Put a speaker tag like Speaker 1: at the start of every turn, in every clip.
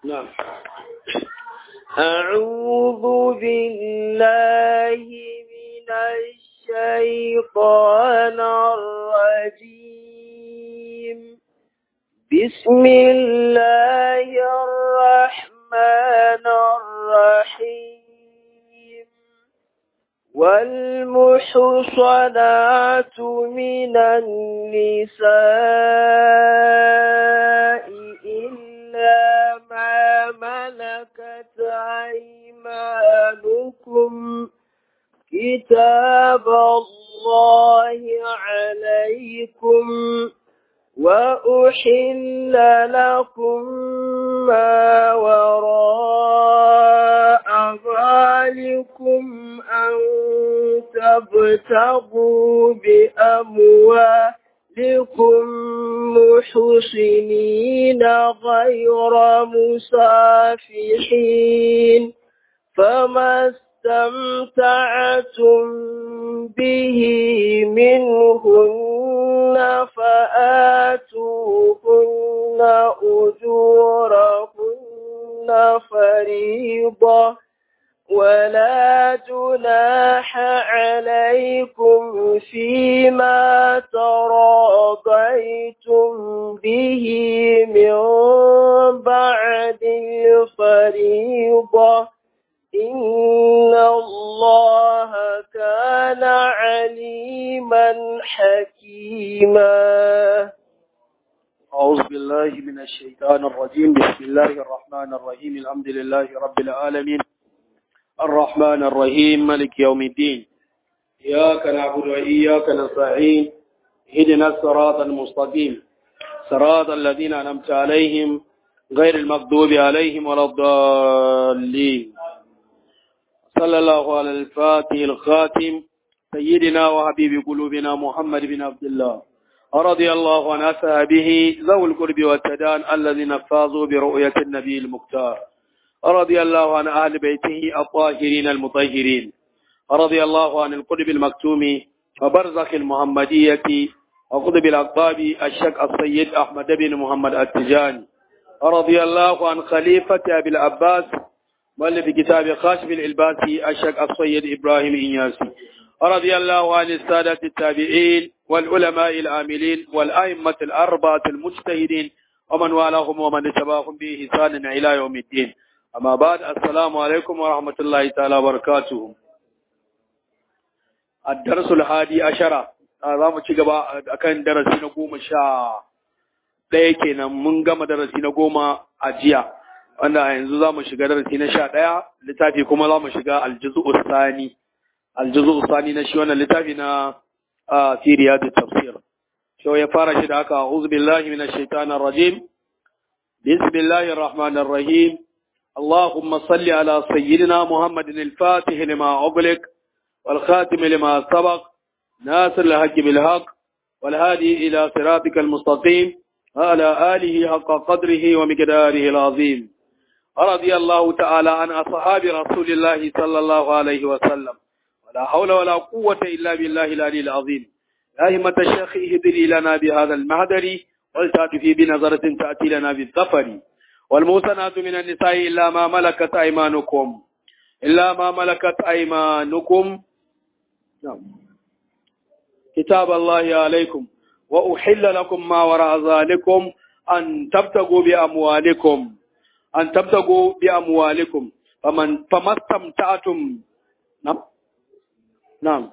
Speaker 1: نعم أعوذ بالله من الشيطان الرجيم بسم الله الرحمن الرحيم والمحصنات من النساء إلا ما ملكت أيمانكم كتاب الله عليكم وأحل لكم ما وراء ذلكم أن تبتغوا بأموالكم محسنين غير مسافحين فما استمتعتم به منهن فآتوهن أجورهن فريضة ولا جناح عليكم فيما تراضيتم به من بعد الفريضة إن الله كان عليما حكيما
Speaker 2: أعوذ بالله من الشيطان الرجيم بسم الله الرحمن الرحيم الحمد لله رب العالمين الرحمن الرحيم ملك يوم الدين إياك نعبد وإياك نستعين هدنا الصراط المستقيم صراط الذين أنعمت عليهم غير المغضوب عليهم ولا الضالين صلى الله على الفاتح الخاتم سيدنا وحبيب قلوبنا محمد بن عبد الله رضي الله عن أصحابه ذوي القرب والتدان الذين فازوا برؤية النبي المختار رضي الله عن أهل بيته الطاهرين المطهرين رضي الله عن القرب المكتوم وبرزخ المحمدية وقطب الأقطاب الشك السيد أحمد بن محمد التجاني رضي الله عن خليفة أبي العباس مؤلف كتاب خاشف الإلباسي الشك السيد إبراهيم إنياسي رضي الله عن السادة التابعين والعلماء العاملين والأئمة الأربعة المجتهدين ومن والاهم ومن اتبعهم بإحسان إلى يوم الدين أما بعد السلام عليكم ورحمة الله تعالى وبركاته الدرس الهادي عشرة za mu ci gaba akan darasi na goma sha ɗaya kenan mun gama darasi na goma a jiya wanda yanzu za mu shiga darasi na sha ɗaya littafi kuma za mu shiga aljuzu usani aljuzu usani na shi wannan littafi na siriya da tafsir shi ya fara shi da haka a'udhu billahi minash shaitanir rajim bismillahir rahmanir rahim اللهم صل على سيدنا محمد الفاتح لما أغلق والخاتم لما سبق ناصر الحق بالحق والهادي إلى صراطك المستقيم وعلى آله حق قدره ومقداره العظيم رضي الله تعالى عن أصحاب رسول الله صلى الله عليه وسلم ولا حول ولا قوة إلا بالله العلي العظيم يا همة الشيخ اهدري لنا بهذا المهدر ولتأتي في بنظرة تأتي لنا بالظفر والموسنات من النساء إلا ما ملكت أيمانكم إلا ما ملكت أيمانكم نعم كتاب الله عليكم وأحل لكم ما وراء ذلكم أن تبتغوا بأموالكم أن تبتغوا بأموالكم فمن فما استمتعتم نعم نعم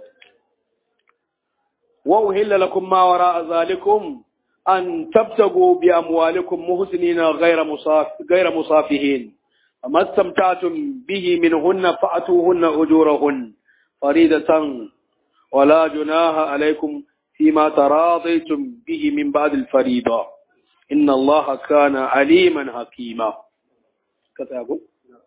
Speaker 2: وأحل لكم ما وراء ذلكم أن تبتغوا بأموالكم محسنين غير مصاف غير مصافحين فما استمتعتم به منهن فأتوهن أجورهن فريدة ولا جناح عليكم فيما تراضيتم به من بعد الفريضة إن الله كان عليما حكيما كتابه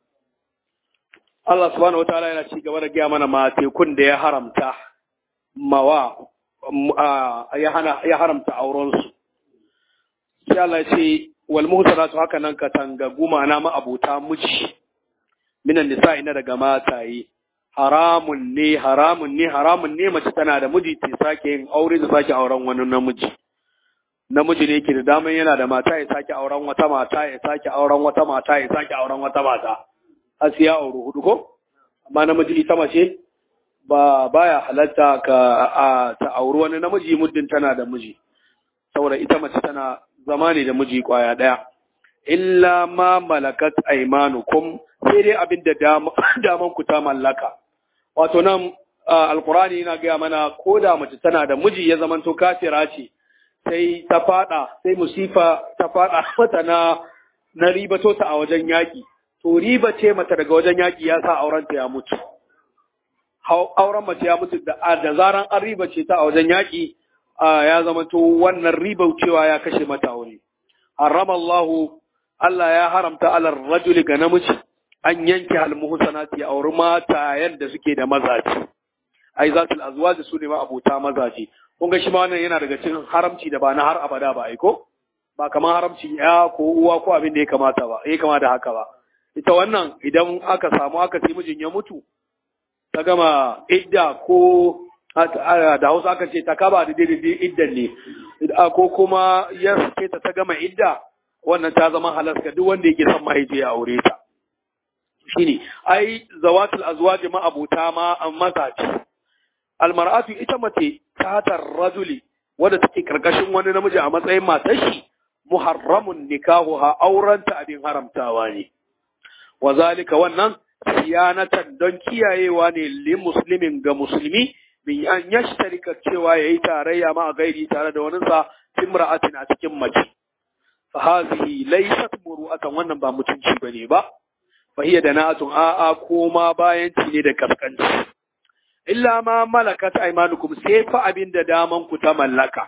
Speaker 2: Allah subhanahu wataala yana ci gaba da gaya mana matekun da ya haramta mawa ya hana ya haramta auren su sai Allah ya ce wal muhsanatu haka nan ka tanga guma na ma abuta miji minan nisa'i na daga mataye haramun ne haramun ne haramun ne mace tana da miji ta sake yin aure da sake auren wani namiji namiji ne yake da daman yana da mata ya sake auren wata mata ya sake auren wata mata ya sake auren wata mata har sai ya auri hudu ko amma namiji ita mace ba baya halatta ka a ta auri wani namiji muddin tana da miji saboda ita mace tana zama ne da miji kwaya daya illa ma malakat aymanukum sai dai abin da daman ku ta mallaka wato nan alqur'ani yana gaya mana ko da mace tana da miji ya zamanto kafira ce sai ta fada sai musifa ta fada mata na na ribato ta a wajen yaki to riba ce mata daga wajen yaki ya sa auren ta ya mutu auren mace ya mutu da da zaran an riba ce ta a wajen yaki ya zamanto wannan riba cewa ya kashe mata aure harrama Allah Allah ya haramta alar rajuli ga namiji an yanke almuhsanati auri mata yadda suke da mazaji ai zatul azwaj su ne ma abota mazaji kun ga shi ma wannan yana daga cikin haramci da ba na har abada ba aiko ba kamar haramci ya ko uwa ko abin da ya kamata ba ya kamata haka ba ita wannan idan aka samu aka sai mijin ya mutu ta gama idda ko da Hausa aka ce ta kaba da daidai iddan ne ko kuma ya ce ta ta gama idda wannan ta zama halaska duk wanda yake son mahaifi ya aure ta shine ai zawatul azwaj ma abuta ma an mazaji almar'atu ita mace tatar rajuli wadda take karkashin wani namiji a matsayin matar shi muharramun nikahuha aurenta abin haramtawa ne wa zalika wannan siyanatan don kiyayewa ne li muslimin ga musulmi bin an yashtarika cewa yayi tarayya ma a gairi tare da waninsa timra'atin a cikin mace fa hadhihi laysat muru'atan wannan ba mutunci bane ba fa hiya dana'atun a'a koma bayan ne da kaskanci illa ma malakat aymanukum sai fa abin da daman ku ta mallaka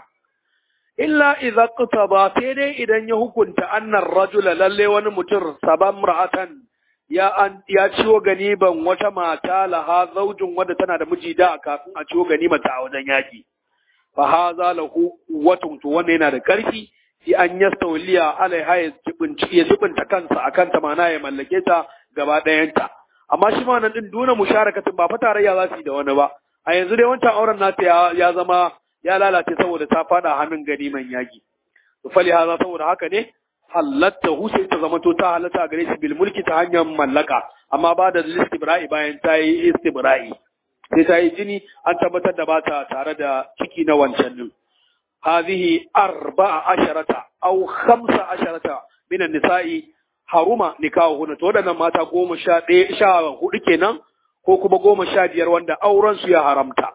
Speaker 2: illa idza qtaba sai dai idan ya hukunta annar rajula lalle wani mutum saban ra'atan ya an ya ciwo ganiban wata mata laha zaujin wadda tana da miji da kafin a ciwo ganima ta a wajen yaki fa haza lahu watun to wannan yana da karfi sai an yastawliya alaiha ya jibinci ya jibinta kansa akan ta mana ya mallake ta gaba ɗayanta amma shi ma nan din duna musharakatin ba fa tarayya za su yi da wani ba a yanzu dai wancan auren nata ya, ya zama ya lalace saboda ta fada hannun ganiman yaki to fali haza saboda haka ne halatta hu sai ta zama to ta halatta gare shi bil mulki ta hanyar mallaka amma ba da istibra'i bayan ta yi istibra'i sai ta yi jini an tabbatar da bata tare da ciki na wancan din hadhihi arba'a asharata aw khamsa asharata min an-nisa'i haruma nikahuhunna to wadannan mata goma sha ɗaya sha hudu kenan ko kuma goma sha biyar wanda auren su ya haramta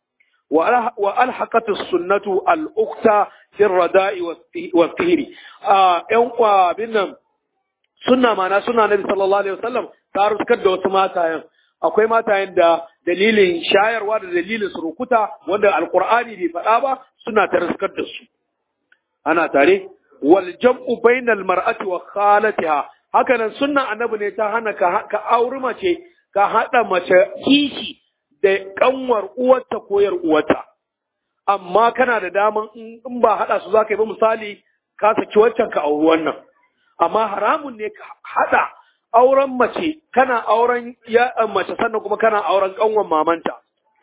Speaker 2: wa alhaqatu sunnatu al-ukhta fi rada'i wa tihri a yan kwa binnan sunna mana sunna nabi sallallahu alaihi wasallam ta ruskar da wasu matayen akwai matayen da dalilin shayarwa da dalilin surukuta wanda alqur'ani bai faɗa ba suna ta ruskar da su ana tare wal jam'u bainal mar'ati wa khalatiha haka nan sunnan annabi ne ta hana ka, ka auri mace ka hada mace kishi da kanwar uwarta ko yar uwarta amma kana da daman in ba hada su zaka yi ba misali ka saki waccan ka auri wannan amma haramun ne ka hada auren mace kana auren ya mace sannan kuma kana auren kanwar mamanta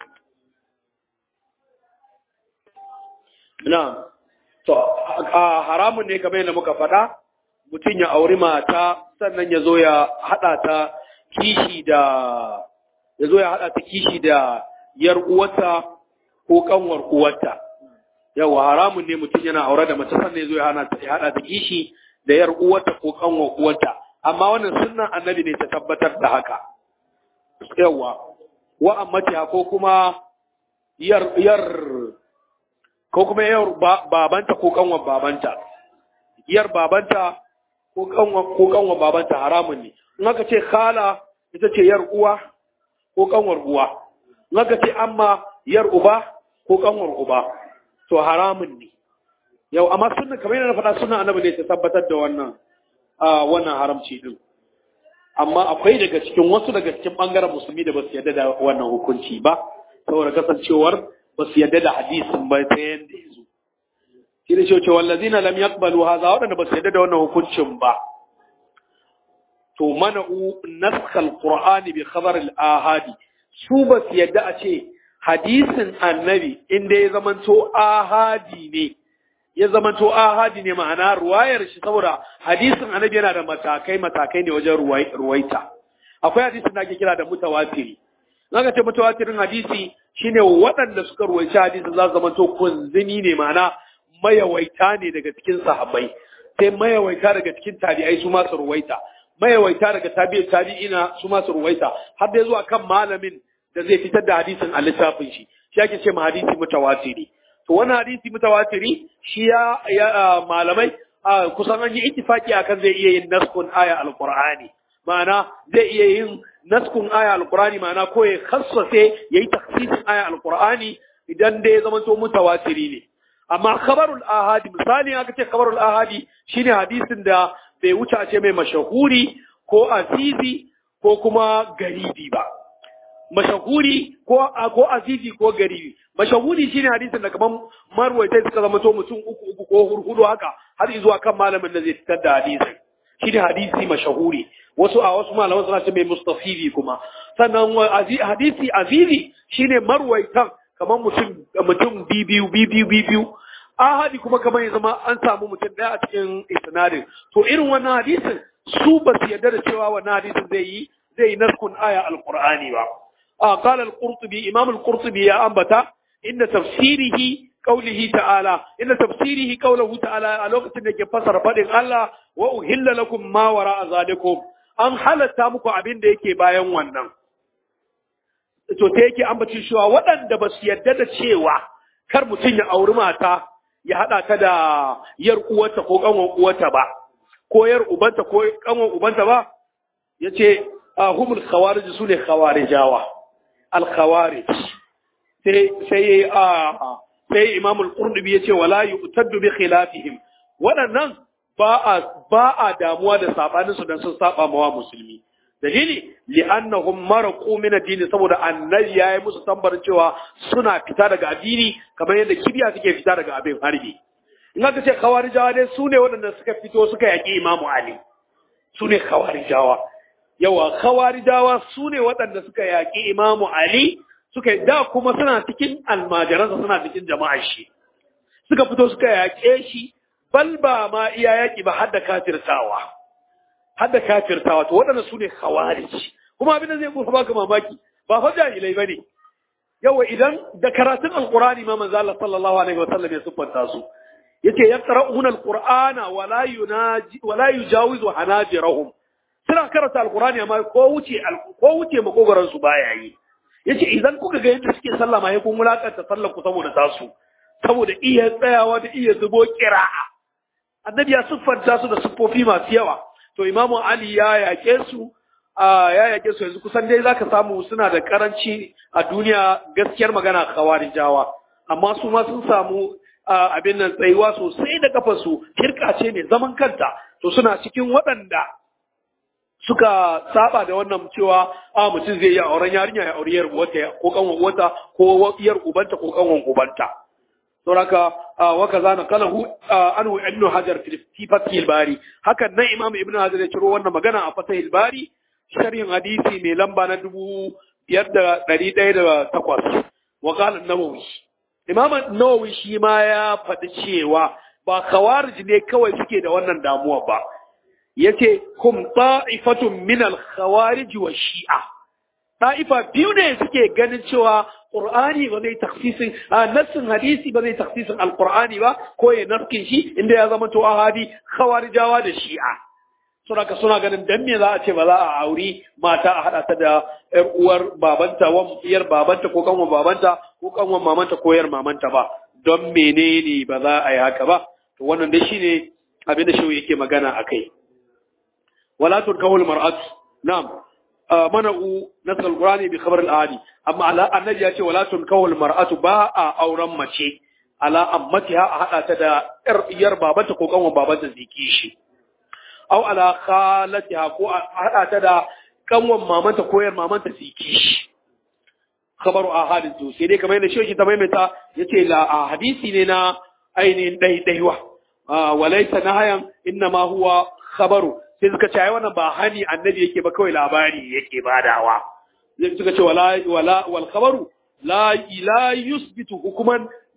Speaker 2: na'am To, haramun ne kamar yadda muka faɗa, mutum ya auri mata sannan ya zo ya haɗa ta kishi da ya zo ya haɗa ta kishi da yar uwarta ko kanwar uwarta. Yawa haramun ne mutum yana aure da mace sannan ya zo ya haɗa ta kishi da yar uwarta ko kanwar uwarta. Amma wannan sunnan annabi ne ta tabbatar da haka. Yawa, wa amma ko kuma yar yar ko kuma yar babanta ko kanwan babanta yar babanta ko kanwan ko kanwan babanta haramun ne in aka ce khala ita ce yar uwa ko kanwar uwa in aka ce amma yar uba ko kanwar uba to haramun ne yau amma sunna kamar yana faɗa sunna annabi ne ta tabbatar da wannan wannan haramci din amma akwai daga cikin wasu daga cikin bangaren musulmi da ba su yarda da wannan hukunci ba saboda kasancewar ba su yadda da hadisin ba ta yadda ya zo. Shi da cewa wallazina lam yaqbalu hadha waɗanda ba su yadda da wannan hukuncin ba. To mana'u naskhal Qur'ani bi khabar al-ahadi su ba su yadda a ce hadisin annabi inda ya zamanto ahadi ne ya zama to ahadi ne ma'ana ruwayar shi saboda hadisin annabi yana da matakai matakai ne wajen ruwaita akwai hadisin da ake kira da mutawatiri zaka ce mutawatirin hadisi shine waɗanda suka ruwaici hadisin za su zama to kunzini ne ma'ana mayawaita ne daga cikin sahabbai sai mayawaita daga cikin tabi'ai su ma su ruwaita mayawaita daga tabi'i tabi'ina su ma su ruwaita har da zuwa kan malamin da zai fitar da hadisin a littafin shi shi ake ce ma hadisi mutawatiri to wannan hadisi mutawatiri shi ya, ya malamai kusan an yi ittifaki akan zai iya yin naskun aya alqur'ani ma'ana zai iya yin naskun aya alqur'ani ma'ana ko ya khassace yayi takhsisin aya alqur'ani idan dai ya zama to mutawatiri ne amma khabarul ahadi misali aka ce khabarul ahadi shine hadisin da bai wuce a ce mai mashahuri ko azizi ko kuma garibi ba mashahuri ko ko azizi ko garibi mashahuri shine hadisin da kaman marwaitai suka zama to mutum uku uku ko hurhudu haka har zuwa kan malamin da zai fitar da hadisin shine hadisi mashahuri wasu a wasu malaman suna ce mai mustafizi kuma sannan hadisi azizi shine marwaitan kaman mutum mutum bibiyu bibiyu bibiyu ahadi kuma kamar ya zama an samu mutum daya a cikin isnadin to irin wannan hadisin su ba su yarda da cewa wannan hadisin zai yi zai yi naskun aya alqur'ani ba a qala al-qurtubi imam al-qurtubi ya ambata inda tafsirihi qawlihi ta'ala inda tafsirihi qawluhu ta'ala a lokacin da ke fasara fadin Allah wa uhilla lakum ma wara'a zalikum an halatta muku abin da yake bayan wannan to ta yake ambaci cewa waɗanda ba su yarda da cewa kar mutum ya auri mata ya haɗa ta da yar uwarta ko ƙanwan uwarta ba ko yar ubanta ko ƙanwan ubanta ba ya ce humul khawarij su ne khawarijawa al khawarij sai sai a sai imam al qurtubi yace wala yu'taddu bi khilafihim waɗannan ba a ba a damuwa da sabanin su dan sun saba mawa musulmi dalili li'annahum maraqu min ad-din saboda annabi yayi musu tambarin cewa suna fita daga addini kamar yadda kibiya suke fita daga abin harbi in aka ce khawarijawa dai su ne waɗanda suka fito suka yaƙi imamu ali su ne khawarijawa yawa khawarijawa su ne waɗanda suka yaƙi imamu ali suka da kuma suna cikin almajiransa suna cikin jama'ar shi suka fito suka yaƙe shi bal ba ma iya yaƙi ba har da kafirtawa har da kafirtawa to waɗanda su ne khawarij kuma abin da zai kusa baka mamaki ba fa jahilai bane yawa idan da karatun alqur'ani ma manzo Allah sallallahu alaihi wasallam ya siffanta su yace yaqra'una alqur'ana wala yunaji wala yujawizu hanajirahum suna karanta alqur'ani amma ko wuce ko wuce makogaran su baya yi yace idan kuka ga yadda suke sallah ma kun mulakanta sallar ku saboda tasu saboda iya tsayawa da iya zubo qira'a annabi ya siffanta su da siffofi masu yawa to imamu ali ya yake su ya yake su yanzu kusan dai zaka samu suna da karanci a duniya gaskiyar magana khawarijawa amma su ma sun samu abin nan tsayuwa sosai da kafarsu kirka ce ne zaman kanta to suna cikin waɗanda suka saba da wannan cewa a mutum zai yi auren yarinya ya auri yar uwata ko kanwan uwata ko yar ubanta ko kanwan ubanta sauraka wa kaza na kalahu anhu ibn hajar fi fathil bari hakan nan imam ibn hajar ya ciro wannan magana a fathil bari sharhin hadisi mai lamba na dubu biyar da ɗari ɗaya da takwas wa qala nawawi imam nawawi shi ma ya faɗi cewa ba khawarij ne kawai suke da wannan damuwa ba yace kum ta'ifatun min al khawarij wa shi'a ta'ifa biyu ne suke ganin cewa Qur'ani ba zai taksisin nassin hadisi ba zai taksisin alqur'ani ba ko ya naskin shi inda ya zama to ahadi khawarijawa da shi'a suna ka suna ganin dan me za a ce ba za a auri mata a hada ta da yar uwar babanta wan yar babanta ko kanwan babanta ko kanwan mamanta ko yar mamanta ba don menene ba za a yi haka ba to wannan dai shine abin da shi yake magana akai wala turkahul mar'atu na'am mana'u nasar alqur'ani bi khabar al-adi amma ala annabi ya ce wala tunkahu al-mar'atu ba a auren mace ala ammatiha a hada ta da yar yar babanta ko kanwan babanta ziki shi aw ala khalatiha ko a hada ta da kanwan mamanta ko yar mamanta ziki shi khabaru ahadin to sai dai kamar yadda shi ta maimaita yace la hadisi ne na ainihin daidaiwa walaysa nahayan inna ma huwa khabaru sai suka ce ai wannan ba hani annabi yake ba kawai labari yake badawa sai suka ce wala wala wal khabaru la la yusbitu hukuman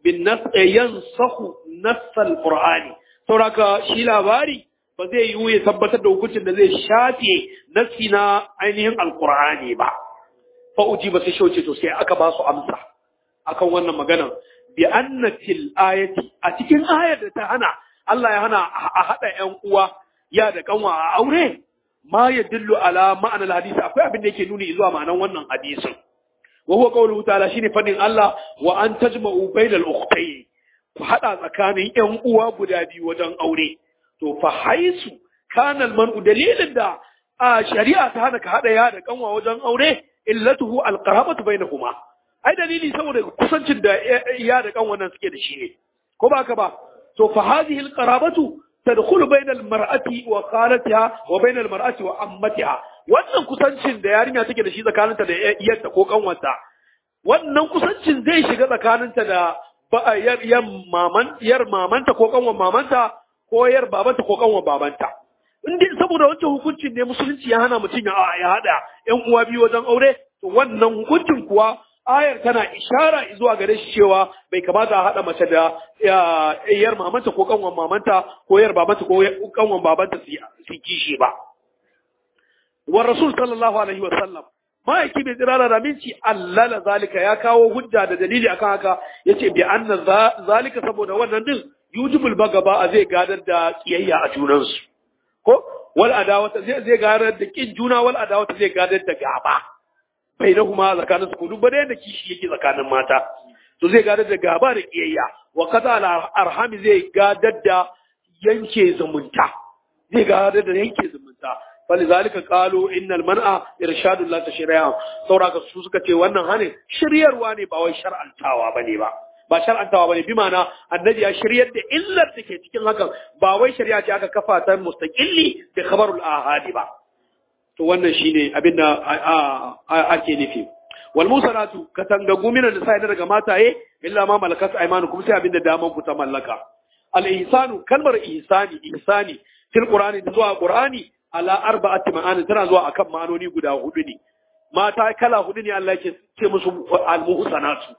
Speaker 2: bin nas yansahu nassal qur'ani sauraka shi labari ba zai yiwu ya tabbatar da hukuncin da zai shafe nassi na ainihin alqur'ani ba fa uji ba sai shauce to sai aka ba su amsa akan wannan maganar bi annatil ayati a cikin ayar da ta hana Allah ya hana a hada ƴan uwa ya da kanwa a aure ma yadullu ala ma'anar hadisi akwai abin da yake nuni zuwa ma'anar wannan hadisin wa huwa qawluhu ta'ala shine fadin Allah wa an tajma'u bainal ukhtayn ku hada tsakanin ƴan uwa guda biyu wajen aure to fa haisu kana al-man'u dalilin da a shari'a ta hana ka hada ya da kanwa wajen aure illatuhu al-qarabatu bainahuma ai dalili saboda kusancin da ya da kanwa nan suke da shi ne ko ba ka ba to fa hadhihi al-qarabatu tadkhulu bainal mar'ati wa khalatiha wa bainal mar'ati wa ammatiha wannan kusancin da yarinya take da shi tsakaninta da iyarta ko kanwarta wannan kusancin zai shiga tsakaninta da yar yar maman yar mamanta ko kanwar mamanta ko yar babanta ko kanwar babanta in dai saboda wancan hukuncin ne musulunci ya hana mutum ya ya hada ƴan uwa biyu wajen aure to wannan hukuncin kuwa ayar tana ishara zuwa gare shi cewa bai kamata a haɗa mace da yar mamanta ko kanwan mamanta ko yar babanta ko kanwan babanta su kishi ba. Wa Rasul sallallahu alaihi wa sallam ma'aiki bai tsirara da minci allala zalika ya kawo hujja da dalili akan haka yace bi anna zalika saboda wannan din yujibul bagaba a zai gadar da kiyayya a junansu ko wal adawata zai zai gadar da kin juna wal adawata zai gadar da gaba bainahuma tsakanin su duk bare da kishi yake tsakanin mata to zai gadar da gaba da kiyayya wa kaza al arhami zai gadar da yanke zumunta zai gadar da yanke zumunta falizalika qalu innal man'a irshadul la tashri'a sauraka su suka ce wannan hane shiryarwa ne ba wai shar'antawa bane ba ba shar'antawa bane bi ma'ana annabi ya shiryar da illar da ke cikin hakan ba wai shari'a ce aka kafa ta mustaqilli bi khabarul ahadi ba to wannan shine abin da ake nufi wal musanatu katangagu min da sai daga mataye illa ma malakat aymanukum sai abin da daman ku ta mallaka al ihsanu kalmar ihsani ihsani fil qur'ani da zuwa qur'ani ala arba'ati ma'ani tana zuwa akan ma'anoni guda hudu ne mata kala hudu ne Allah yake ce musu al muhsanatu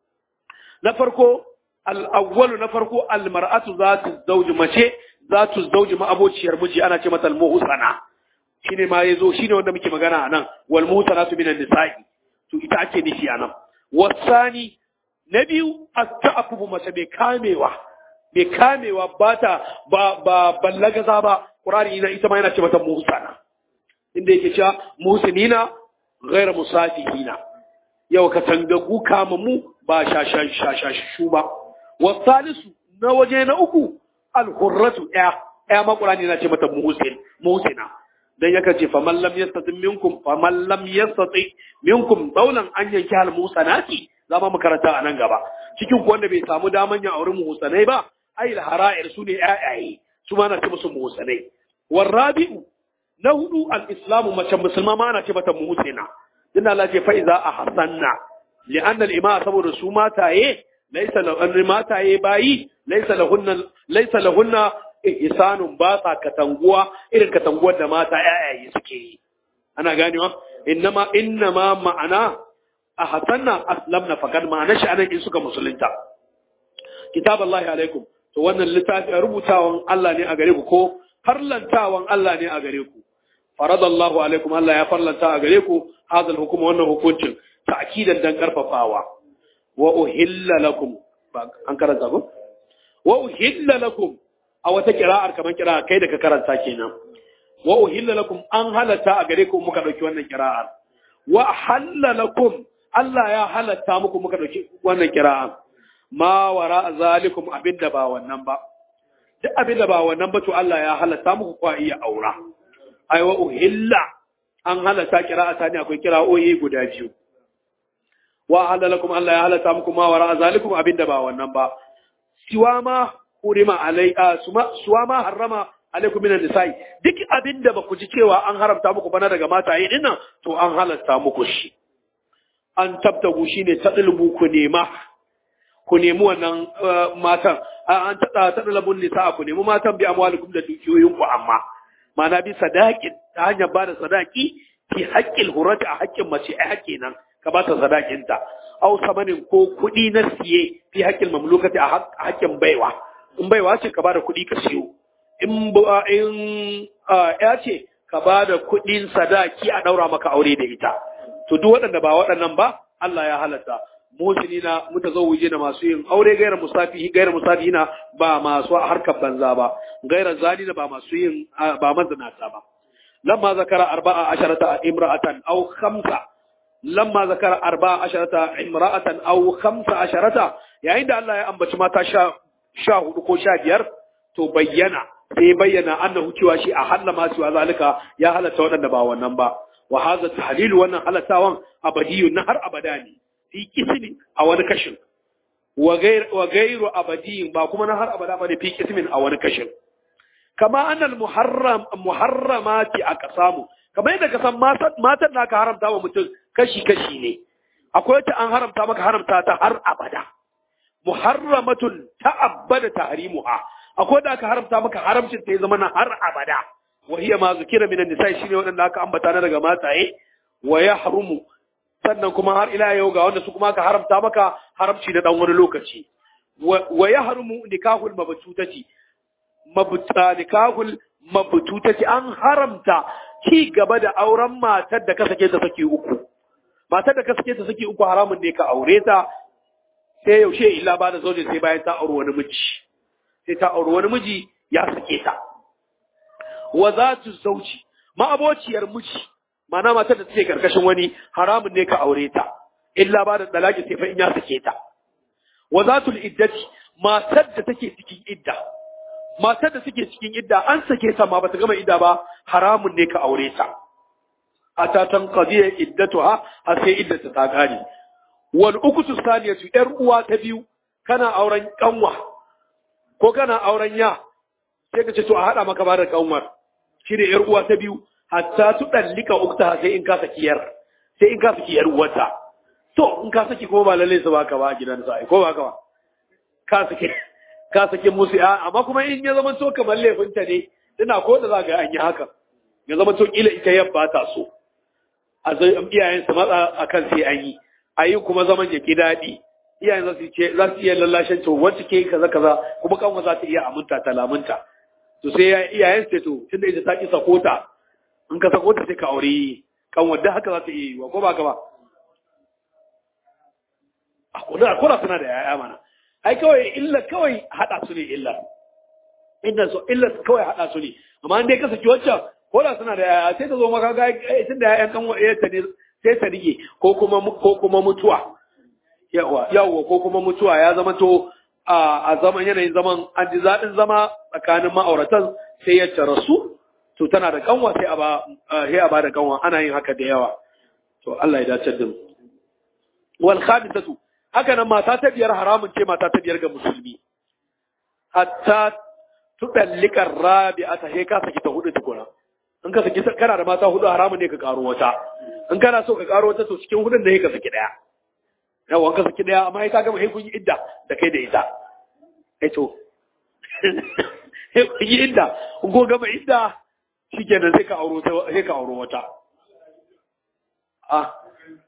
Speaker 2: na farko al awwalu na farko al mar'atu zatu zawji mace zatu zawji ma abociyar miji ana ce mata al muhsana shine ma yazo shine wanda muke magana anan wal muhsanatu minan nisa'i to ita ake nufi anan wasani na biyu at-ta'affu mace bai kamewa bai kamewa ba ta ba ba ballagaza ba qur'ani ina ita ma yana ce mata muhsana inda yake cewa muhsinina ghayra musafihina yau ka tangagu kama mu ba shashan shashashu ba wasalisu na waje na uku al-hurratu ya ya ma qur'ani yana ce mata muhsin muhsina dan yaka ce faman lam yastati minkum faman lam yastati minkum daulan an yanki hal musanati zama mu karanta a nan gaba cikin ku wanda bai samu daman ya auri musanai ba ai al hara'ir su ne ayaye su ma na ce musu musanai warabi'u na hudu al islamu mace musulma ma ana ce mata muhsina dinna Allah ce fa iza ahsanna li'anna al ima saboda su mataye laysa lahunna mataye bayi laysa lahunna laysa lahunna ihsanun ba sa katanguwa irin katanguwar da mata yayaye suke yi ana ganewa innama innama ma'ana ahsanna aslamna faqad ma'ana shi anan in suka musulunta kitaballahi alaikum to wannan littafi rubutawan Allah ne a gare ku ko farlantawan Allah ne a gare ku faradallahu alaikum Allah ya farlanta a gare ku hadal hukuma wannan hukuncin ta'kidan dan karfafawa wa uhilla lakum an karanta ko wa uhilla lakum a wata kira'ar kamar kira'a kai da ka karanta kenan wa uhilla lakum an halatta a gare ku muka dauki wannan kira'ar wa halla lakum Allah ya halatta muku muka dauki wannan kira'a ma wara zalikum abinda ba wannan ba duk abinda ba wannan ba to Allah ya halatta muku kwa iya aura ai wa uhilla an halatta kira'a ta ne akwai kira'o'i guda biyu wa halla lakum Allah ya halatta muku ma wara zalikum abinda ba wannan ba siwa ma hurima alai suwa ma harrama alaikum minan nisa'i duk abinda ba ku ji cewa an haramta muku bana daga mataye din nan to an halatta muku shi an tabtagu shine tadlubu ku nema ku nemi wannan matan an tada tadlabun nisa ku nemi matan bi amwalikum da dukiyoyin ku amma mana bi sadaqin ta hanyar bada sadaki fi haqqil hurati a haƙƙin mace ai haƙƙi nan ka ba ta sadakinta aw samanin ko kuɗi na siye fi haƙƙin mamlukati a haƙƙin baiwa in baiwa ce ka bada kuɗi ka siyo in in ya ce ka bada kuɗin sadaki a ɗaura maka aure da ita to duk waɗanda ba waɗannan ba Allah ya halatta musulina mutazawwiji na masu yin aure gairar musafihi gairar musafihina ba masu harkar banza ba gairar zalina ba masu yin ba mazinata ba lamma zakara arba'a asharata imra'atan aw khamsa lamma zakara arba'a asharata imra'atan aw khamsa asharata yayin da Allah ya ambaci mata sha sha hudu ko sha biyar to bayyana sai bayyana annahu cewa shi a halla ma su zalika ya halatta waɗanda ba wannan ba wa hadha tahlilu wannan halattawan abadiyun na har abada ne fi kismin a wani kashin wa gairu abadiyin ba kuma na har abada ba ne fi kismin a wani kashin kama annal muharram muharramati aka samu kamar yadda ka san matan da aka haramta wa mutum kashi kashi ne akwai ta an haramta maka haramta ta har abada muharramatun ta'abbada tahrimuha akwai da aka haramta maka haramcin ta ya zama na har abada wa hiya ma zukira minan nisa shine wadanda aka ambata na daga mataye wa yahrumu sannan kuma har ila yau ga wanda su kuma aka haramta maka haramci na dan wani lokaci wa yahrumu nikahul mabtutati mabta nikahul mabtutati an haramta ci gaba da auren matar da ka sake ta saki uku matar da ka sake ta saki uku haramun ne ka aure ta sai yaushe illa ba da zaune sai bayan ta auri wani miji sai ta auri wani miji ya sake ta wa zatu zauci ma'abociyar miji mana matar da take karkashin wani haramun ne ka aure ta illa ba da dalaki sai fa in ya sake ta wa zatul iddati matar da take cikin idda matar da take cikin idda an sake ta ma bata gama idda ba haramun ne ka aure ta ata tan qadiya iddatuha har sai iddata ta gane wal ukutu saniyatu yar uwa ta biyu kana auren kanwa ko kana auren ya sai ka ce to a hada maka ba da kanwar shi ne yar uwa ta biyu hatta tu dallika ukta sai in ka saki yar sai in ka saki yar uwarta to in ka saki kuma ba lalle su baka ba a gidan sa ko ba ka ba ka saki ka saki musu ya amma kuma in ya zama to kamar laifinta ne ina ko da za ga an yi haka ya zama to kila ita yabba ta so a zai iyayen su matsa akan sai an yi a yi kuma zaman ya ki daɗi iyayen za su ce za su iya lallashin to wacce ke kaza kaza kuma kanwa za ta iya aminta ta lamunta to sai iyayen su ce to tunda ita ta ki sakota in ka sakota sai ka aure kanwa da haka za ta iya yi ko ba ka ba a kuna kuna suna da yaya mana ai kawai illa kawai hada su ne illa inda so illa kawai hada su ne amma in dai ka saki wacce ko da suna da yaya sai ta zo maka ga tunda yayan dan ta ne sai ta rige ko kuma ko kuma mutuwa yawa yawa ko kuma mutuwa ya zama to a zaman yanayin zaman an ji zaɗin zama tsakanin ma'auratan sai ya tara su to tana da kanwa sai a ba sai a ba da kanwa ana yin haka da yawa to Allah ya dace da mu wal khamisatu haka nan mata ta biyar haramun ce mata ta biyar ga musulmi hatta tudallika rabi'ata sai ka saki ta hudu tukuna in ka saki kana da mata hudu haramun ne ka karo wata in kana so ka karo wata to cikin hudun ne ka saki daya yawa ka saki daya amma ka gama kun yi idda da kai da ita eh to kun yi idda kun ko gama idda shikenan sai ka auro sai ka auro wata ah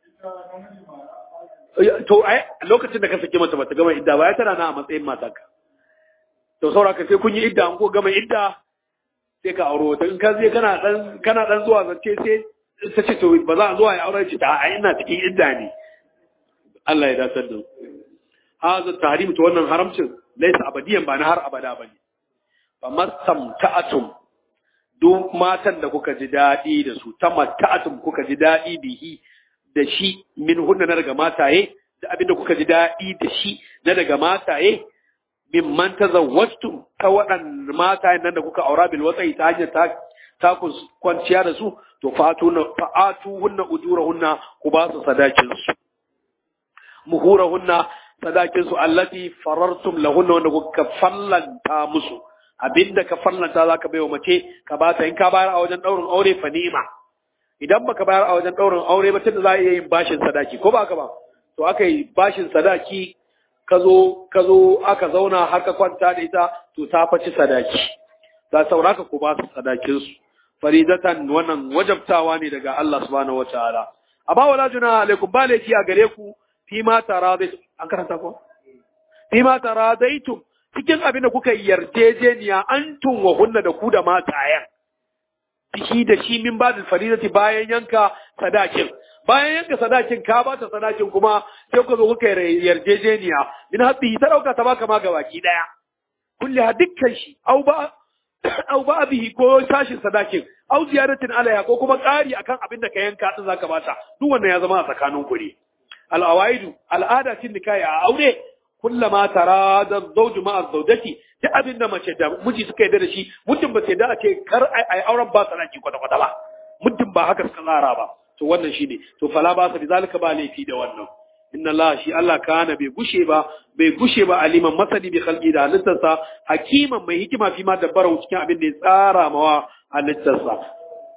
Speaker 2: to ai lokacin da ka saki mata bata gama idda ba ya tana na a matsayin matarka to sauraka sai kun yi idda an ko gama idda sai ka auro wata in ka je kana dan kana dan zuwa zance sai ta ce to ba za a zuwa ya aure ci ta a ina cikin idda ne Allah ya dasar da haza tahrim to wannan haramcin laysa abadiyan ba na har abada bane fa mastamta'atum duk matan da kuka ji dadi da su tamatta'atum kuka ji dadi bihi da shi min hunna na daga mataye da abinda kuka ji dadi da shi na daga mataye mimman tazawwajtum ta waɗannan matayen nan da kuka aura bil watsai ta hanyar ta ta kwanciya da su to fatu fa'atu hunna ujurahunna ku ba su sadakin su muhurahunna sadakin su allati farartum lahunna wanda kuka fallanta musu abinda ka fallanta zaka baiwa mace ka bata in ka bayar a wajen daurin aure fa ni'ima idan baka bayar a wajen daurin aure ba tunda za a iya yin bashin sadaki ko ba ka ba to aka yi bashin sadaki ka zo ka zo aka zauna har ka kwanta da ita to ta faci sadaki za sauraka ku ba su sadakin su faridatan wannan wajabtawa ne daga Allah subhanahu wataala amma wala juna alaikum ba laifi a gare ku fi ma taradaitum an karanta ko fi ma taradaitum cikin abin da kuka yarjejeniya antum wa hunna da ku da matayen shi da shi min ba da faridati bayan yanka sadakin bayan yanka sadakin ka ba ta sadakin kuma sai ku zo kuka yarjejeniya min habbi ta dauka ta baka ma gabaki daya kulli ha dukkan shi au ba au ba bihi ko sashin sadakin au ziyaratin alaiha ko kuma ƙari akan abin da ka yanka din zaka bata duk wannan ya zama a tsakanin ku ne al awaidu al'ada cin nikahi a aure kullama tarada zawju ma'a zawjati duk abin da mace da miji suka yarda da shi muddin ba sai da ce kar ai auren ba sadaki kwata kwata ba muddin ba haka suka tsara ba to wannan shine to fala ba sa bizalika ba laifi da wannan inna Allah shi Allah kana bai gushe ba bai gushe ba aliman masani bi khalqi da halittarsa hakiman mai hikima fi ma dabbara cikin abin da ya tsara mawa halittarsa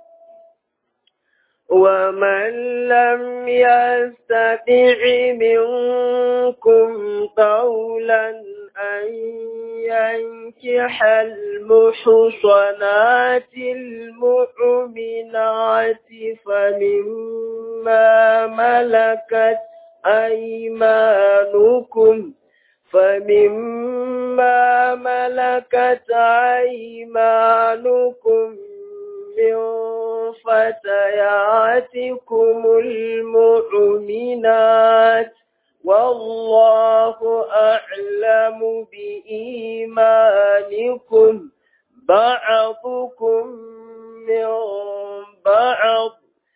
Speaker 1: ومن لم يستطع منكم قولا أن ينكح المحصنات المؤمنات فمما ملكت أيمانكم فمما ملكت أيمانكم من فتياتكم المؤمنات والله أعلم بإيمانكم بعضكم من بعض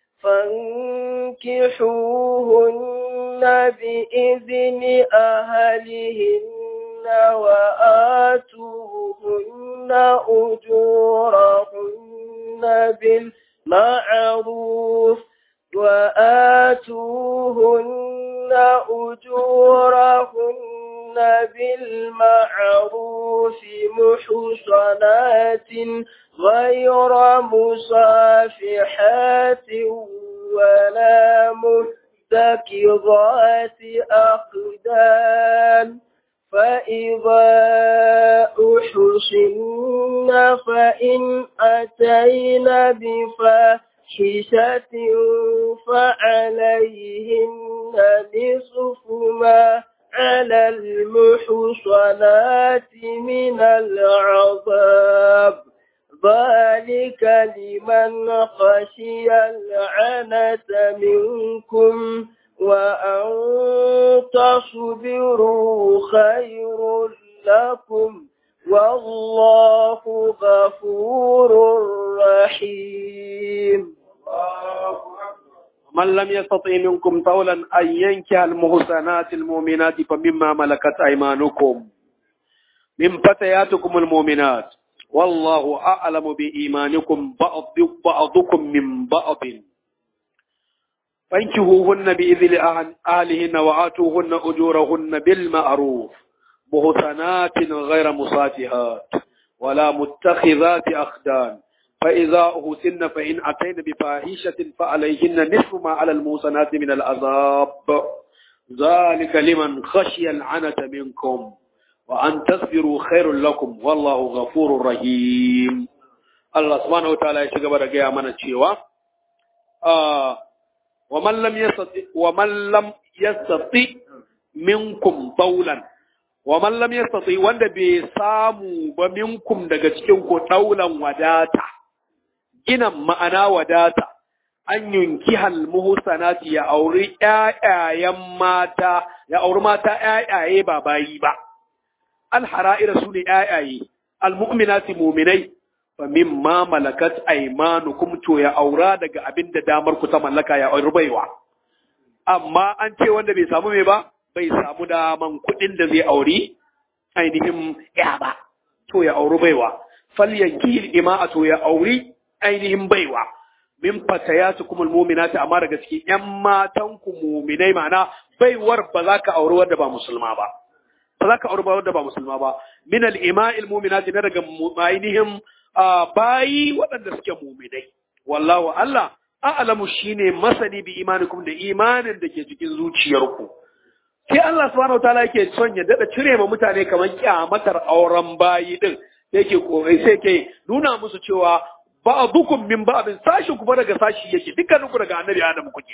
Speaker 1: فانكحوهن بإذن أهلهن وآتوهن أجورهن بالمعروف وآتوهن أجورهن بالمعروف محصنات غير مصافحات ولا متكظات أخدان فإذا أحصن فإن أتين بفاحشة فعليهن نصف ما على المحصنات من العذاب ذلك لمن خشي العنة منكم وأن تصبروا خير لكم والله غفور رحيم
Speaker 2: من لم يستطع منكم طولا أن ينكح المحسنات المؤمنات فمما ملكت أيمانكم من فتياتكم المؤمنات والله أعلم بإيمانكم بعض بعضكم من بعض فانكحوهن بإذن أهلهن وآتوهن أجورهن بالمعروف محسنات غير مصافحات ولا متخذات أخدان فإذا أهسن فإن أتين بفاحشة فعليهن نصف ما على المحسنات من العذاب ذلك لمن خشي العنة منكم وأن تصبروا خير لكم والله غفور رحيم الله سبحانه وتعالى يشغب رجاء من الشيوة آه ومن لم يستطع ومن لم يستطع منكم طولا ومن لم يستطع wanda bai samu ba minkum daga cikin ku daulan wadata ginan ma'ana wadata an yunki hal muhsanati ya auri ƴaƴayen mata ya auri mata ƴaƴaye ba bayi ba al hara'ira sune ƴaƴaye al mu'minati mu'minai fa mimma malakat aymanukum to ya aura daga abinda damar ku ta mallaka ya auri baiwa amma an ce wanda bai samu me ba bai samu daman kuɗin da zai auri ainihin ya ba to ya auri baiwa falyanki ima'a to ya auri ainihin baiwa min fatayatukum almu'minati amma daga cikin ƴan matan ku mu'minai ma'ana baiwar ba za ka auri wanda ba musulma ba ba za ka auri wanda ba musulma ba min al-ima'i almu'minati na daga ainihin bayi waɗanda suke mu'minai wallahu Allah a'lamu shine masani bi imanikum da imanin da ke cikin zuciyarku sai Allah subhanahu wataala yake son ya dada cire ma mutane kamar kyamatar auren bayi din yake korai sai ke nuna musu cewa ba'dukum min ba'din sashi ku daga sashi yake dukkanin ku daga annabi Adam kuke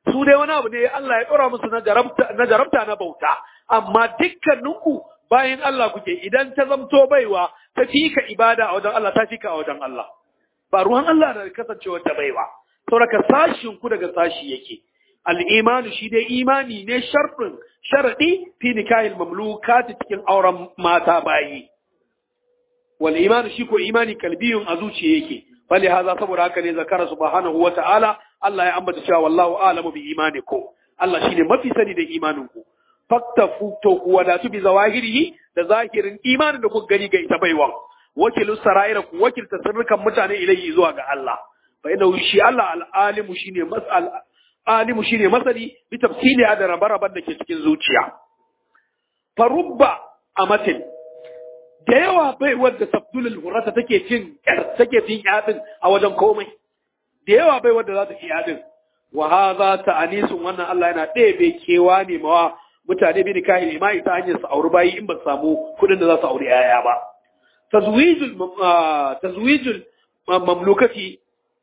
Speaker 2: su dai wani abu ne Allah ya ɗora musu na jarabta na bauta amma dukkaninku bayan Allah kuke idan ta zamto baiwa ta fika ibada a wajen Allah ta fika a wajen Allah ba ruwan Allah da kasancewar ta baiwa sauraka sashin ku daga sashi yake al'imanu shi dai imani ne sharɗin sharaɗi fi nikahil mamlukati cikin auren mata bayi wal imanu shi ko imani kalbiyun a zuciya yake bale haza saboda haka ne zakara subhanahu wa ta'ala Allah ya ambata cewa wallahu a'lamu bi imanikum Allah shine mafi sani da imanin ku faktafu to ku wadatu bi zawahirihi da zahirin imanin da kuka gani ga ita baiwan wakilu sara'ira ku wakilta sirrukan mutane ilayhi zuwa ga Allah fa inna shi Allah al-alimu shine mas'al alimu shine masani bi tafsili da rabaraban da ke cikin zuciya farubba amatin da yawa bai wadda sabdulul hurata take cin take cin yadin a wajen komai da yawa bai wadda za ta ci yadin wa hadha ta'anisun wannan Allah yana ɗebe kewa ne mawa mutane bi nikahi ma ita hanyar su auri bayi in ba su samu kuɗin da za su auri yaya ba tazwijul tazwijul mamlukati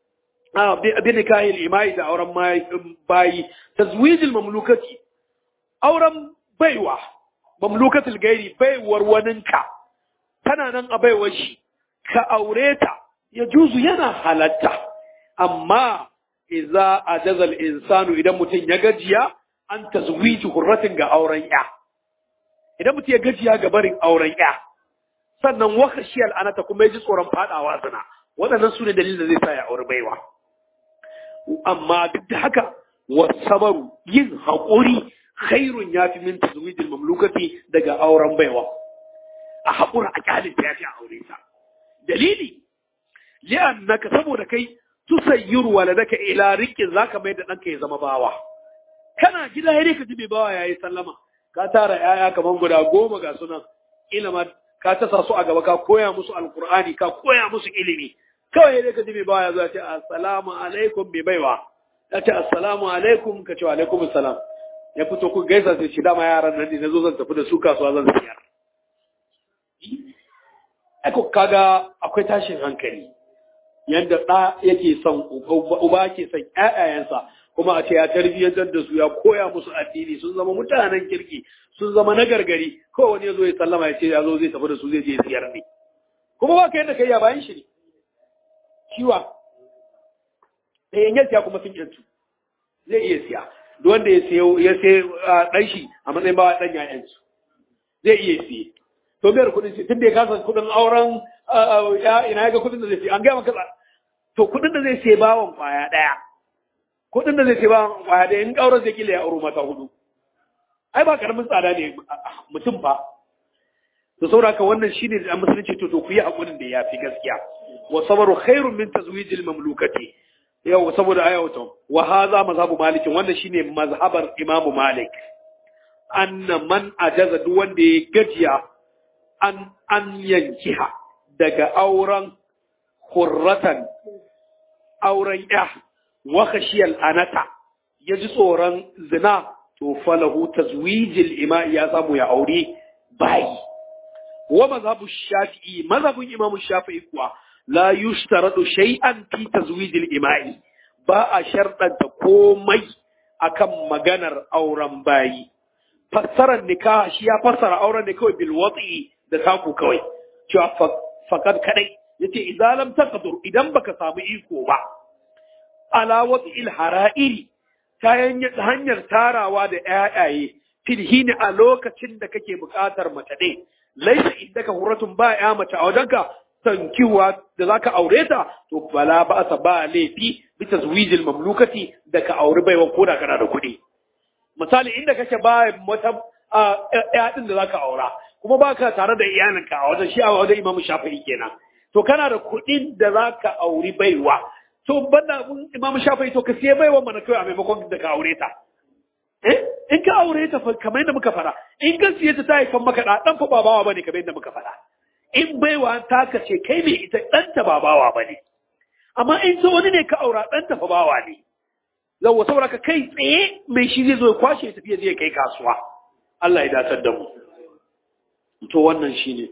Speaker 2: bi nikahi imai da auren bayi tazwijul mamlukati auren baiwa mamlukatul gairi baiwar waninka tana nan a baiwar shi ka aure ta ya juzu yana halatta amma iza ajaza al-insanu idan mutum ya gajiya an tazwiji hurratin ga auren ya idan mutum ya gajiya ga barin auren ya sannan wakashi al'anata kuma ya ji tsoron fadawa zina waɗannan su ne dalilin da zai sa ya aure baiwa amma duk da haka wasabaru yin haƙuri khairun ya fi min tazwijil mamlukati daga auren baiwa a haƙura a kyalin ta ya fi aure ta dalili li'annaka saboda kai tusayyiru waladaka ila rikin zaka mai da ɗanka ya zama bawa kana gida ya ka ji mai bawa yayi sallama ka tara yaya kaman guda goma ga sunan ilima ka tasa su a gaba ka koya musu alqur'ani ka koya musu ilimi kawai ya ka ji mai bawa ya zo ya ce assalamu alaikum mai baiwa ya ce assalamu alaikum ka ce wa alaikum assalam ya fito ku gaisa sai shi dama yaran nan ne nazo zan tafi da su kasuwa zan siyar Eko kaga akwai tashin hankali yadda ɗa yake son uba ke son ƴaƴayensa kuma a ce ya tarbiyyantar da su ya koya musu addini sun zama mutanen kirki sun zama na gargari ko wani ya zo ya sallama ya ce ya zo zai tafi da su zai je siyar ne kuma ba ka yadda kai ya bayan shi ne kiwa da yanyan siya kuma sun yantu zai iya siya duk wanda ya siya ya sai ɗan shi a matsayin bawa ɗan ya yantu zai iya siye to biyar kuɗin shi tun da ya kasa kuɗin auren ina ya ga kuɗin da zai siya an gaya maka to kuɗin da zai siya bawan kwaya ɗaya kuɗin da zai siya bawan kwaya ɗaya in ƙaurar zai kila ya auro mata hudu ai ba karamin tsada ne mutum fa to saboda ka wannan shine da musulunci to to ku yi hakurin da yafi gaskiya wa sabru khairun min tazwijil mamlukati yau saboda aya wato wa hadha mazhabu malik wannan shine mazhabar imam malik anna man ajaza duk wanda ya gajiya an an yankiha daga auren hurratan auren ya wa khashiyal anata yaji tsoron zina to falahu tazwijil ima ya samu ya aure bayi wa mazhabu shafi'i mazhabun imamu shafi'i kuwa la yushtaradu shay'an fi tazwijil ima'i ba a sharɗanta komai akan maganar auren bayi fassarar nikah shi ya fassara auren ne kawai bil wat'i da taku kawai cewa fakad kadai yace idan lam taqdur idan baka samu iko ba ala wat'il hara'iri ta hanyar tarawa da ƴaƴaye filhini a lokacin da kake buƙatar mace ɗin laisa indaka huratun ba ya mace a wajenka tankiwa da zaka aure ta to bala ba sa ba laifi bi tazwijil mamlukati da ka aure baiwa ko da kana da kuɗi misali inda kake ba wata ƴa din da zaka aura kuma baka tare da iyalinka a wajen shi a wajen Imam Shafi'i kenan to kana da kuɗin da zaka auri baiwa to banda Imam Shafi'i to ka siya baiwa mana kai a maimakon da ka aure ta eh in ka aure ta kamar yadda muka fara in ka siye ta ta haifan maka da dan fa babawa bane kamar yadda muka fara in baiwa ta ka ce kai ne ita dan ta babawa bane amma in so wani ne ka aura dan ta fa bawa ne yawa saboda ka kai tsaye mai shi zai zo ya kwashe ya tafi zai kai kasuwa Allah ya datar da mu to wannan shine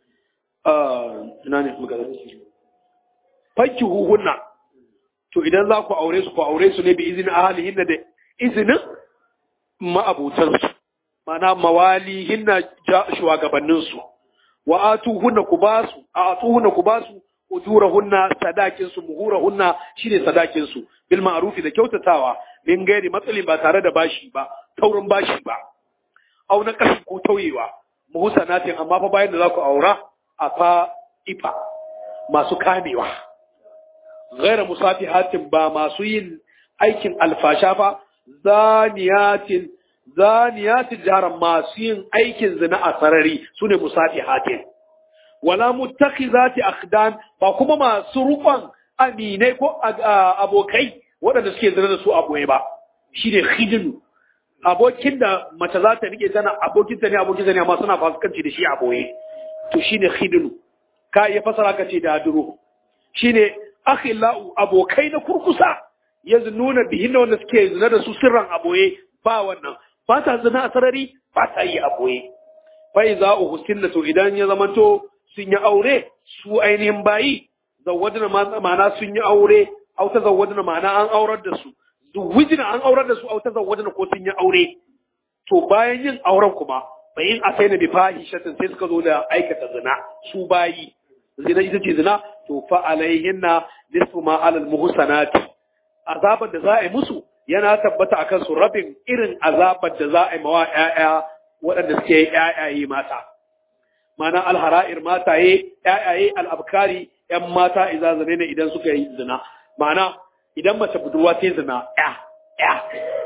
Speaker 2: ina ne muka zai fakki huhunna to idan za ku aure su ku aure su ne bi izinin ahalihin da izinin ma'abutansu mana mawali hinna shugabanninsu wa atuhunna ku basu a atuhunna ku basu ujurahunna sadakinsu muhurahunna shine sadakinsu bil ma'rufi da kyautatawa min gairi matsalin ba tare da bashi ba taurin bashi ba au na kashi ko tauyewa muhsanatin amma fa bayan da za ku aura a fa ifa masu kamewa gaira musafihatin ba masu yin aikin alfasha fa zaniyatin zaniyatin jaran masu yin aikin zina a sarari sune musafihatin wala muttakhizati akhdan ba kuma masu rukon aminai ko abokai waɗanda suke zina da su aboye ba shine khidinu abokin da mace za ta rike tana abokin ta ne abokin ta ne amma suna fasikanci da shi a boye to shine khidnu ka iya fasara ka ce da duro shine akhillau abokai na kurkusa yanzu nuna bihin da wanda suke zina da su sirran a boye ba wannan ba ta zina a sarari ba ta yi a boye fa iza uhsinna to idan ya zamanto sun yi aure su ainihin bayi zawwadna ma'ana sun yi aure au ta zawwadna ma'ana an aurar da su zuwijina an aurar da su auta zawajina ko sun yi aure to bayan yin auren kuma bayin a sai na bi fahishatin sai suka zo da aikata zina su bayi zina ita ce zina to fa alaihinna nisfu ma alal muhsanati azabar da za a yi musu yana tabbata akan su rabin irin azabar da za a yi mawa ƴaƴa waɗanda suke ƴaƴaye mata mana alhara'ir mataye ƴaƴaye al'abkari ƴan mata idan zane ne idan suka yi zina ma'ana idan mace budurwa ta zina ya ya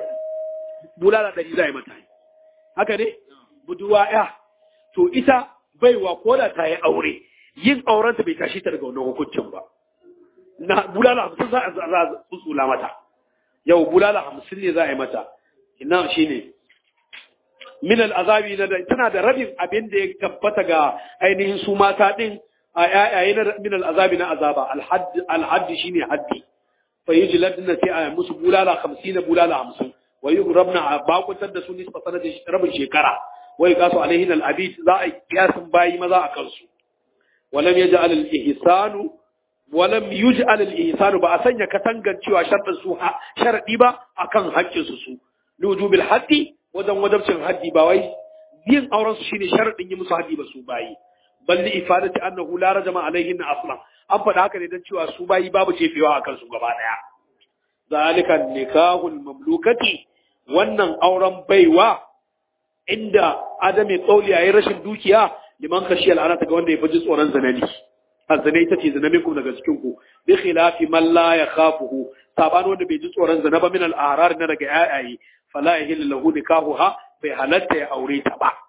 Speaker 2: bulala ɗari za a yi mata haka ne budurwa ya to ita baiwa ko da ta yi aure yin aurenta bai tashi ta daga wannan hukuncin ba na bulala hamsin za a tsutsula mata yau bulala hamsin ne za a yi mata ina shi ne min al'azabi na tana da rabin abin da ya tabbata ga ainihin su mata ɗin a yayaye na min al'azabi na azaba alhaddi shine haddi فيجلدن sai musu bulala 50 bulala 50 wa yugrabna a bakuntar da su nisfa sanadin rabin shekara wai kasu alaihin al-abid za a kiyasin bayi maza a kansu walam yaj'al al-ihsanu walam yuj'al al-ihsanu ba a sanya katangancewa sharɗin su sharadi ba akan haƙƙin su su lujubil haddi wajen wajabcin haddi ba wai yin auren su shine sharadin yi musu haddi ba su bayi balli ifadati annahu la rajama alaihin aslan an faɗa haka ne don cewa su bayi babu jefewa a kansu gaba ɗaya. Zalika nikahul mamlukati wannan auren baiwa inda adami tsauli yayin rashin dukiya liman kashi al'ana ta ga wanda ya fi tsoron zanani. Azzane ita ce zanamin ku daga cikin ku bi khilafi man la yakhafuhu saban wanda bai ji tsoron zana ba min al'arar na daga yayaye fala yahillu lahu nikahuha bai halatta ya aure ta ba.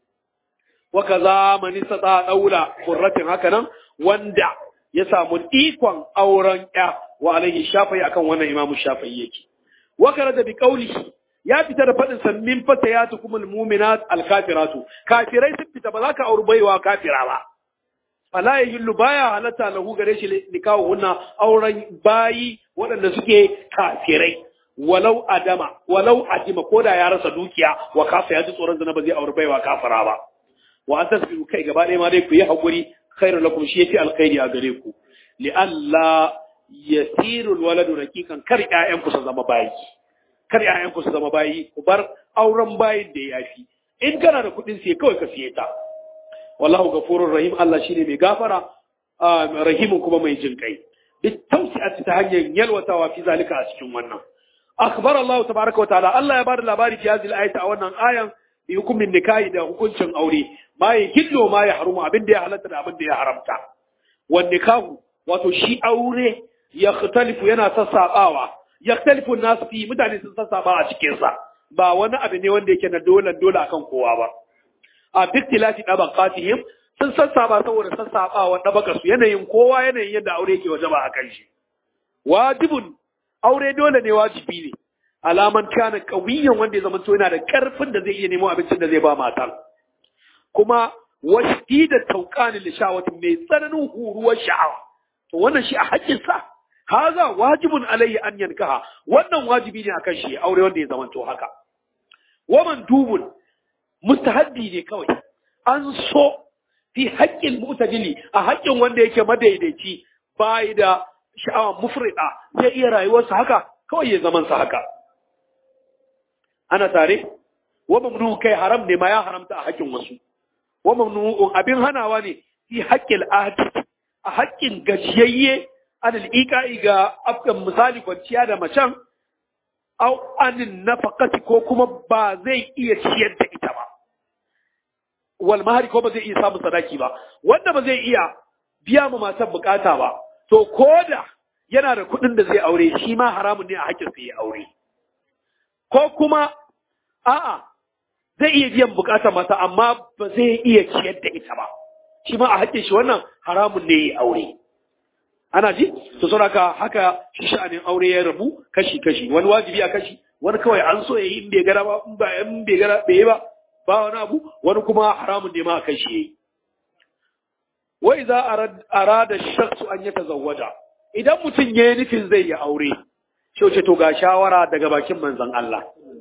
Speaker 2: Wa kaza man istata daula qurratin haka nan wanda ya samu ikon auren ya wa alaihi shafai akan wannan imamu shafai yake wa da bi qawlihi ya fita da fadin sa min fatayatukum almu'minat alkafiratu kafirai sun fita ba za ka auri baiwa kafira ba fala yahillu baya halatta lahu gare shi nikahu hunna auren bayi waɗanda suke kafirai walau adama walau adima ko da ya rasa dukiya wa kafa ya ji tsoron zina ba zai auri baiwa kafira ba wa an tasbiru kai gaba ɗaya ma dai ku yi hakuri khairun lakum shi yafi alkhairi a gare ku li alla yasiru alwaladu raqiqan kar ƴaƴan ku su zama bayi kar ƴaƴan ku su zama bayi ku bar auren bayin da yafi in kana da kuɗin sai kawai ka siye ta wallahu ghafurur rahim Allah shine mai gafara rahimun kuma mai jin kai duk tausi'ati ta hanyar yalwatawa fi zalika a cikin wannan akhbar Allah tabaraka wa ta'ala Allah ya bada labari fi hadhihi al a wannan ayan bi hukumin nikahi da hukuncin aure ma ya hillo ma ya harumu abin da ya halatta da abin da ya haramta wan nikahu wato shi aure ya khtalifu yana sassabawa ya khtalifu nas fi mutane sun sassaba a cikin sa ba wani abu ne wanda yake na dole dole akan kowa ba a biktilafi dabaqatihim sun sassaba saboda sassabawa dabaka su yanayin kowa yanayin yadda aure yake wajaba a kan shi wajibun aure dole ne wajibi ne alaman kana kawiyan wanda ya zama to yana da karfin da zai iya nemo abincin da zai ba matar kuma washti da tauqanin lishawatin mai tsananin huruwar sha'awa to wannan shi a haƙƙin sa haza wajibun alayhi an yankaha wannan wajibi ne akan shi aure wanda ya zama to haka waman dubun mustahabbi ne kawai an so fi haƙƙin mu'tadili a haƙƙin wanda yake madaidaici bai da sha'awa mufrida zai iya rayuwarsa haka kawai ya zaman sa haka ana tare wa mamnu kai haram ne ma ya haramta a haƙƙin wasu wa mamnu abin hanawa ne fi haƙƙil ahdi a haƙƙin gajiyayye anil iqa'i ga afkan misali kwanciya da macen au anin nafaqati ko kuma ba zai iya ciyar da ita ba wal mahari ko ba zai iya samun sadaki ba wanda ba zai iya biya ma matan bukata ba to koda yana da kuɗin da zai aure shi ma haramun ne a haƙƙin sa ya aure ko kuma a'a zai iya biyan bukatar mata amma ba zai iya ciyar da ita ba shi ma a haƙƙin shi wannan haramun ne ya aure ana ji to saboda haka shi sha'anin aure ya rabu kashi kashi wani wajibi a kashi wani kawai an so yayi in bai gara ba in ba in bai gara bai ba ba wani abu wani kuma haramun ne ma a kashi yayi wa idza arada shakhsu an yatazawwaja idan mutum yayi nufin zai yi aure shi to ga shawara daga bakin manzon Allah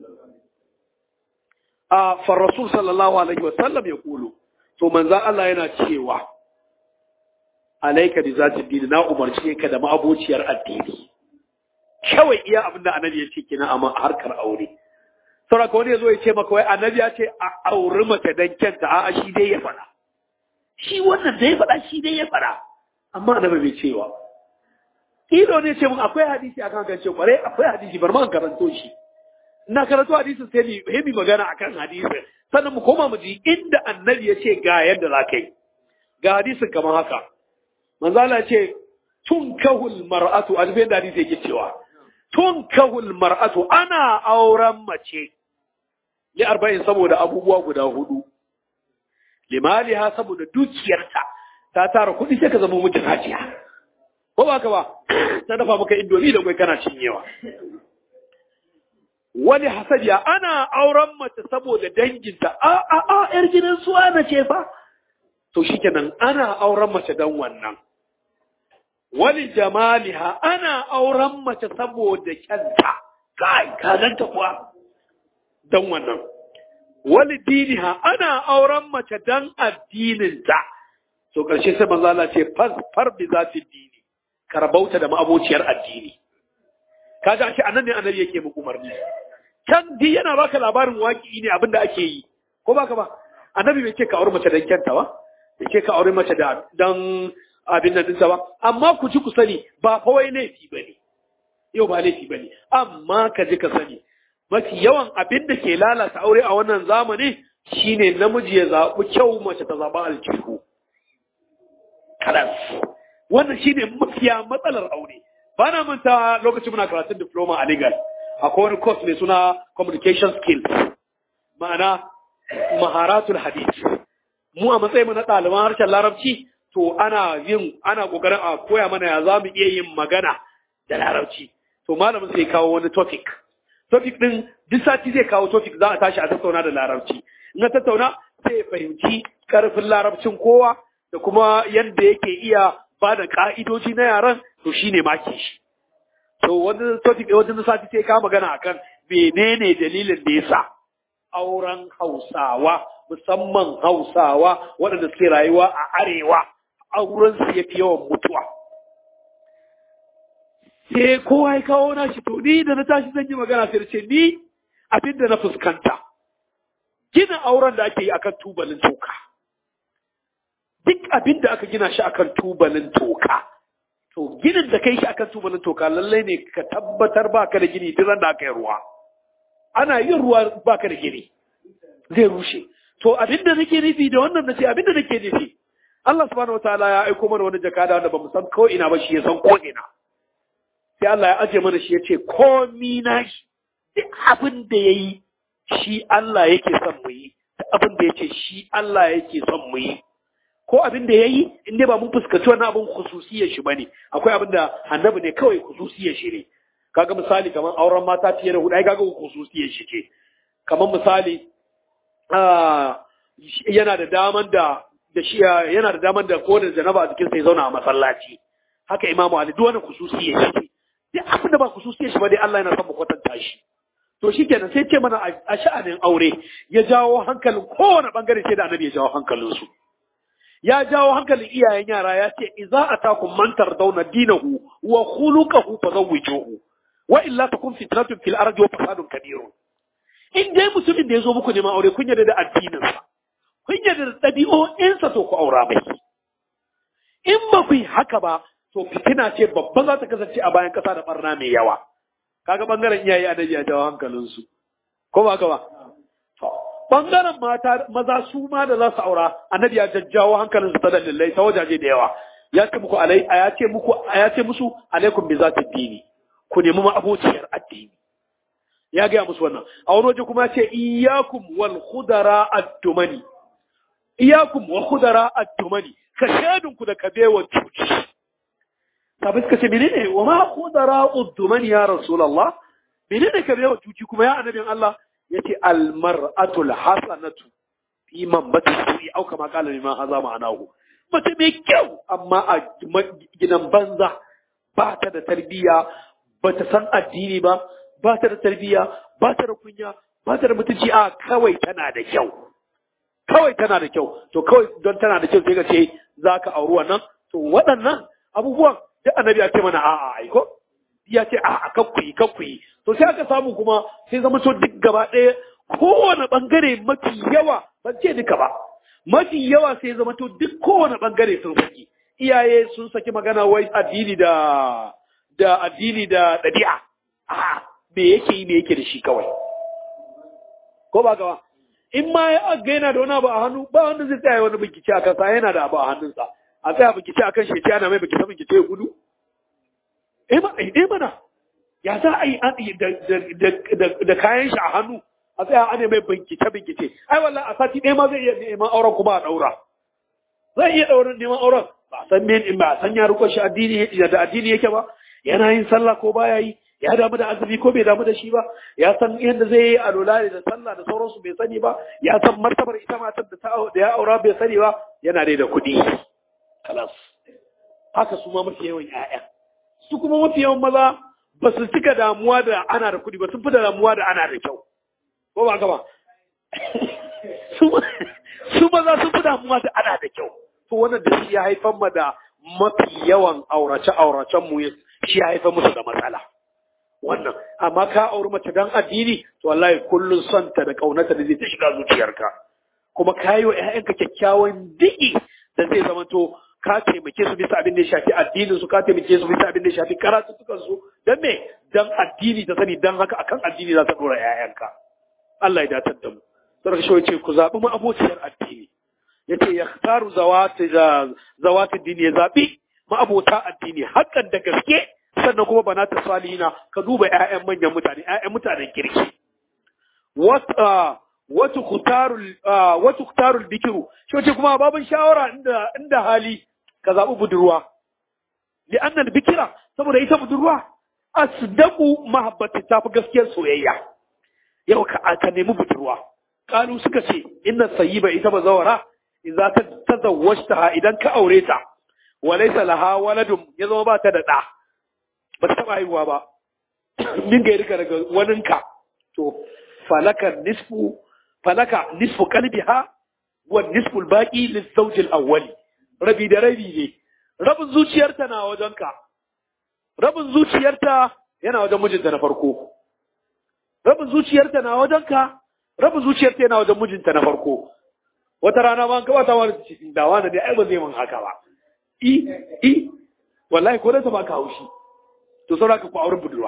Speaker 2: a far rasul sallallahu alaihi wa sallam ya kulu to manzon Allah yana cewa alaika bi zati dini na umarce ka da ma'abociyar addini kawai iya abin da annabi ya ce kina a harkar aure saboda wani ya zo ya ce maka wai annabi ya ce a auri mace dan kyanta a'a shi dai ya faɗa shi wannan da ya faɗa shi dai ya faɗa amma annabi bai cewa kilo ne ce mun akwai hadisi akan kan ce kware akwai hadisi bar ma karanto shi ina karanto hadisin sai ni hemi magana akan hadisin sannan mu koma mu ji inda annabi ya ce ga yadda za ka yi ga hadisin kamar haka manzala ce tun kahul mar'atu a zubin da hadisi yake cewa tun kahul mar'atu ana auren mace li arba'in saboda abubuwa guda hudu limaliha saboda dukiyarta ta tara kuɗi sai ka zama mijin hajiya ko ba ka ba ta dafa maka indomi da kwai kana cinyewa wani hasadiya ana auren mace saboda danginta a a a yar gidan su ana ce fa to shikenan ana auren mace dan wannan wani jamaliha ana auren mace saboda kyanta kai ka ganta kuwa dan wannan wani diniha ana auren mace dan addininta to karshe sai manzo Allah ce far bi zati dini karbauta da ma'abociyar addini kaga shi anan ne annabi yake muku umarni can di yana baka labarin waki ne abinda ake yi ko baka ba annabi bai ce ka aure mace dan kyanta ba bai ce ka aure mace da dan abin nan dinsa ba amma ku ji ku sani ba fa wai laifi bane yau ba laifi bane amma ka ji ka sani mafi yawan abin da ke lalata aure a wannan zamani shine namiji ya zaɓi kyau mace ta zaɓa aljihu kalas wannan shine mafiya matsalar aure ba na manta lokacin muna karatun diploma a legal akwai wani course mai suna communication skills ma'ana maharatul hadith mu a matsayin na ɗaliban harshen larabci to ana yin ana kokarin a koya mana ya zamu iya yin magana da larabci to malamin sai kawo wani topic topic din duk sati zai kawo topic za a tashi a tattauna da larabci in ka tattauna sai fahimci karfin larabcin kowa da kuma yadda yake iya ba da ka'idoji na yaran to shine maki shi to wani topic wani sati sai ka magana akan menene dalilin da yasa auren Hausawa musamman Hausawa waɗanda suke rayuwa a arewa auren su yafi yawan mutuwa sai kowa ya kawo nashi to ni da na tashi zan yi magana sai ce ni abin da na fuskanta gina auren da ake yi akan tubalin toka duk abin da aka gina shi akan tubalin toka to ginin da kai shi akan tubalin toka lallai ne ka tabbatar baka da gini duk da aka yi ruwa ana yin ruwa baka da gini zai rushe to abin da nake nufi da wannan nace abin da nake nufi Allah subhanahu wataala ya aiko mana wani jakada wanda bamu san ko ina ba shi ya san ko ina sai Allah ya aje mana shi ya ce komi na shi duk abin da ya yi shi Allah yake son mu yi duk abin da ya ce shi Allah yake son mu yi ko abin da ya yi in dai ba mun fuskanci wannan abin khususiyar shi bane akwai abin da annabi ne kawai khususiyar shi ne kaga misali kamar auren mata fiye da hudu ai kaga khususiyar shi ce kamar misali yana da daman da da shi yana da daman da ko da janaba a jikin sa ya zauna a masallaci haka imamu ali duk wani khususiyar shi ce duk abin da ba khususiyar shi ba dai Allah yana son mu kwatanta shi to shikenan sai ce mana a sha'anin aure ya jawo hankalin kowane bangare sai da annabi ya jawo hankalin su ya jawo hankalin iyayen yara ya ce idza atakum man tardawna dinahu wa khuluquhu fazawwijuhu wa illa takun fitnatun fil ardi wa fasadun kabirun in dai mutumin da ya zo muku neman aure kun yarda da addininsa kun yarda da ɗabi'o'insa to ku aura mai in ba ku yi haka ba to fitina ce babba za ta kasance a bayan ƙasa da ɓarna mai yawa kaga ɓangaren iyaye annabi ya jawo hankalinsu ko ba haka ba ɓangaren mata maza su ma da za su aura annabi ya jajjawo hankalinsu ta dalilai ta wajaje da yawa ya ce muku alai ya ce muku ya ce musu alaikum bi zati dini ku nemi ma abociyar addini ya gaya musu wannan a wani waje kuma ya ce iyyakum wal khudara ad-dumani iyyakum wa khudara ad-dumani ka shadun ku da kabewa cuci sabai suka ce menene wa ma khudara ad-dumani ya rasulullah menene kabewa cuci kuma ya annabin Allah yace al-mar'atu al-hasanatu fi man bata su'i au kama qala liman haza ma'anahu mace mai kyau amma a gidan banza ba ta da tarbiyya ba ta san addini ba ba ta da tarbiyya ba ta da kunya ba ta da mutunci a kawai tana da kyau kawai tana da kyau to kawai don tana da kyau sai ka ce za ka auri wannan to waɗannan abubuwan duk annabi ya ce mana a'a aiko ya ce a'a kakkuyi kakkuyi to sai aka samu kuma sai zama to duk gaba ɗaya kowane ɓangare mafi yawa ban ce duka ba mafi yawa sai zama to duk kowane ɓangare sun saki iyaye sun saki magana wai addini da da addini da ɗabi'a a me yake yi me yake da shi kawai ko ba gawa in ma ya ga yana da wani abu a hannu ba wanda zai tsaya wani bincike a kansa yana da abu a hannunsa a tsaya bincike a kan shi ana mai bincike bincike ya gudu eh mana ya za a yi da kayan shi a hannu a tsaya ana mai bincike bincike ai wallahi a sati ɗaya ma zai iya neman auren kuma a ɗaura zai iya ɗaurin neman auren ba san men ba san ya riko shi addini da addini yake ba yana yin sallah ko baya yi ya damu da azumi ko bai damu da shi ba ya san yadda zai yi alola da sallah da sauransu bai sani ba ya san martabar ita matar da ta da ya aura bai sani ba yana dai da kuɗi kalas haka su ma mafi yawan ƴaƴa su kuma mafi yawan maza ba su cika damuwa da ana da kuɗi ba sun fi da damuwa da ana da kyau ko ba ka ba su maza sun fi damuwa da ana da kyau to wannan da shi ya haifar ma da mafi yawan aurace-auracen mu shi ya haifar musu da matsala wannan amma ka auri mace dan addini to wallahi kullun son ta da kaunata da zai ta shiga zuciyarka kuma ka yi wa ƴaƴanka kyakkyawan diki da zai zama to ka taimake su bisa abin da ya shafi addinin su ka taimake su bisa abin da ya shafi karatutukan su dan me dan addini ta sani dan haka akan addini za ta dora ƴaƴanka Allah ya datar da mu sai shi yace ku zabi mu abociyar addini yace yakhtaru zawati zawati dini ya zabi ma abota addini hakan da gaske sannan kuma banata salihina ka duba ƴaƴan manyan mutane ƴaƴan mutanen kirki wata wata kutarul wata kutarul bikiru shi wace kuma babin shawara inda inda hali ka zabi budurwa li anna bikira saboda ita budurwa asdaqu mahabbati tafi gaskiyar soyayya yau ka ka nemi budurwa kalu suka ce inna sayyiba ita bazawara idza ta tazawwajtaha idan ka aure ta walaysa laha waladun ya zama ba ta da da ba ta taɓa haihuwa ba min ga rika daga waninka to falaka nisfu falaka nisfu qalbiha wa nisfu albaqi lizawj alawwali rabi da rabi ne rabin zuciyarta na wajenka rabin zuciyarta yana wajen mijinta na farko rabin zuciyarta na wajenka rabin zuciyarta yana wajen mijinta na farko wata rana ma an kawata wani cikin dawa na dai ai ba zai mun haka ba i i wallahi ko da ta baka haushi to saura ka ku auren budurwa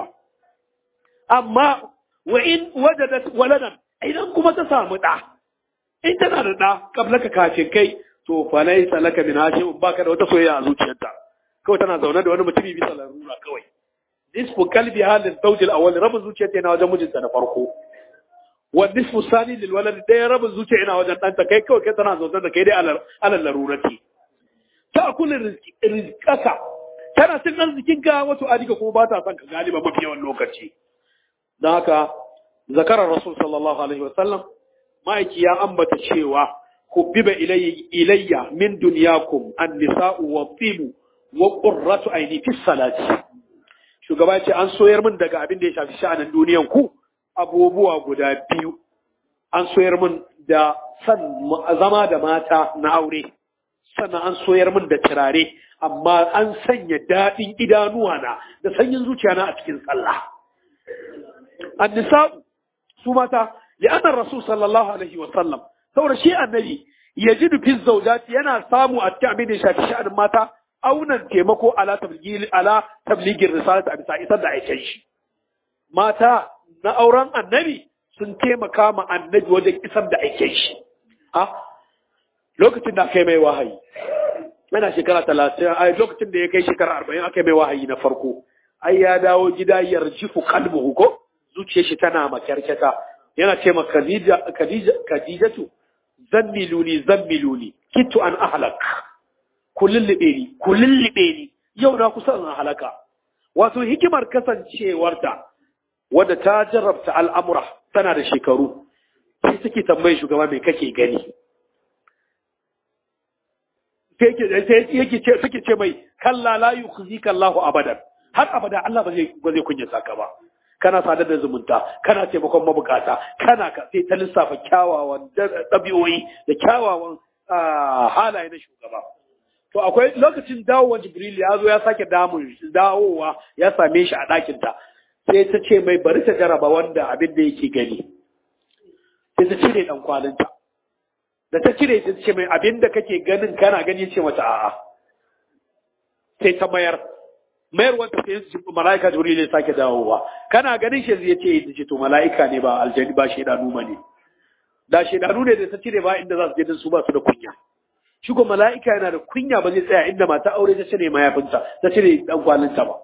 Speaker 2: amma wa in wajadat waladan idan kuma ta samu da in tana da da kablaka kafin kai to fa laysa laka min hashim baka da wata soyayya a zuciyarta kawai tana zaune da wani mutumi bisa larura kawai nisfu qalbi halin zawj al-awwal rabin zuciyarta yana wajen mijinta na farko wa nisfu sani lil walad dai rabin zuciya yana wajen danta kai kawai kai tana zaune da kai dai alal larurati ta kullu rizqaka tana cin arzikinka wato adika kuma ba ta son ka galiba mafi yawan lokaci don haka zakarar rasul sallallahu alaihi wasallam ma'aiki ya ambata cewa hubbiba ilayya min dunyakum an-nisa'u wa tibu wa qurratu aini fi salati shugaba ya ce an soyar min daga abin da ya shafi sha'anin duniyan ku abubuwa guda biyu an soyar min da san zama da mata na aure sannan an soyar min da turare amma an sanya daɗin idanuwa na da sanyin zuciya na a cikin sallah annisa'u su mata li'anna rasul sallallahu alaihi wa sallam saboda shi annabi yajidu fi zawjati yana samu a cikin abin da ya shafi sha'anin mata aunan taimako ala tablighi ala tablighin risalati a bisa isar da aikin shi mata na auren annabi sun taimaka ma annabi wajen isar da aikin shi a lokacin da aka yi mai wahayi yana shekara talatin a lokacin da ya kai shekara arba'in aka yi mai wahayi na farko ai ya dawo gida yarjifu kalbuhu ko zuciyar shi tana makyarkyata yana ce ma khadijatu zammiluni zammiluni kitu an ahlak ku lullube ni ku lullube ni yau na kusa in halaka wato hikimar kasancewarta wadda ta jarrabta al'amura tana da shekaru sai suke tambayi shugaba mai kake gani sai yake ce suke ce mai kalla la yukhzika Allahu abadan har abada Allah ba zai ba zai kunyata ka ba kana sadar da zumunta kana taimakon mabukata kana ka sai ta lissafa kyawawan ɗabi'o'i da kyawawan halaye na shugaba to akwai lokacin dawowar jibril ya zo ya sake damun dawowa ya same shi a ɗakinta sai ta ce mai bari ta jaraba wanda abin da yake gani sai ta cire ɗan kwalinta da ta cire ta ce mai abin da kake ganin kana gani ce mata a'a sai ta mayar mayar wanda sai su mala'ika jibril ya sake dawowa kana ganin shi zai ce ce to mala'ika ne ba aljani ba shedanu ba ne da shedanu ne da ta cire ba inda za su je din su ba su da kunya shi ko mala'ika yana da kunya ba zai tsaya inda mata aure ta cire mayafinta ta cire dan kwalinta ba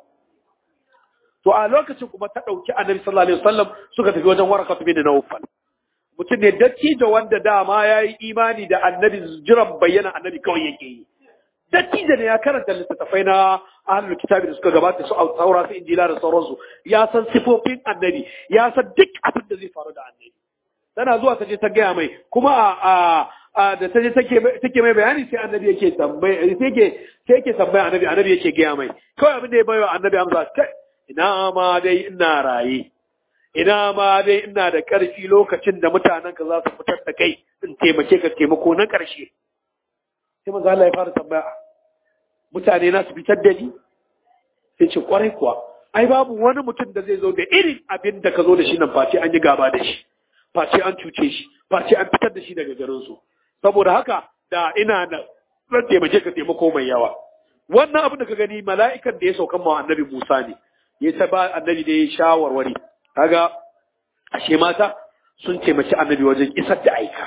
Speaker 2: to a lokacin kuma ta dauki annabi sallallahu alaihi wasallam suka tafi wajen waraka bin nawfal mutum ne dattijo wanda dama ya yi imani da annabi jiran bayyana annabi kawai yake yi dattijo ne ya karanta littattafai na ahlul kitabi da suka gabata su saura su injila da sauransu ya san sifofin annabi ya san duk abin da zai faru da annabi tana zuwa ta je ta gaya mai kuma a a da ta je take mai bayani sai annabi yake tambaya sai yake sai yake tambaya annabi annabi yake gaya mai kawai abin da ya bayo annabi amsa kai ina ma dai ina raye ina ma dai ina da ƙarfi lokacin da mutanen ka za su fitar da kai in taimake ka taimako na ƙarshe sai manzo Allah ya fara tambaya mutane na su fitar da ni sai ce kwarai kuwa ai babu wani mutum da zai zo da irin abin da ka zo da shi nan face an yi gaba da shi face an cuce shi face an fitar da shi daga garin su saboda haka da ina da zan taimake ka taimako mai yawa wannan abin da ka gani mala'ikan da ya saukan ma annabi Musa ne ya ta ba annabi da ya shawarwari kaga ashe mata sun taimaki annabi wajen isar da aika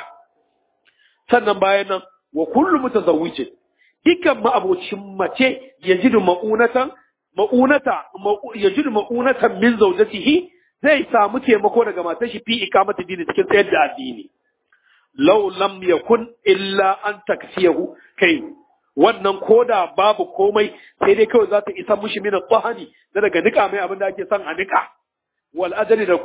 Speaker 2: sannan bayan nan wa kullu mutazawwijin dukkan ma'abocin mace yajidu ma'unatan ma'unata yajidu ma'unatan min zawjatihi zai samu taimako daga matar shi fi ikamati dini cikin tsayar da addini law lam yakun illa an taksiyahu kai wannan koda babu komai sai dai kawai za ta isa mushi min tsahani da daga nika mai abin da ake son a nika wal ajali da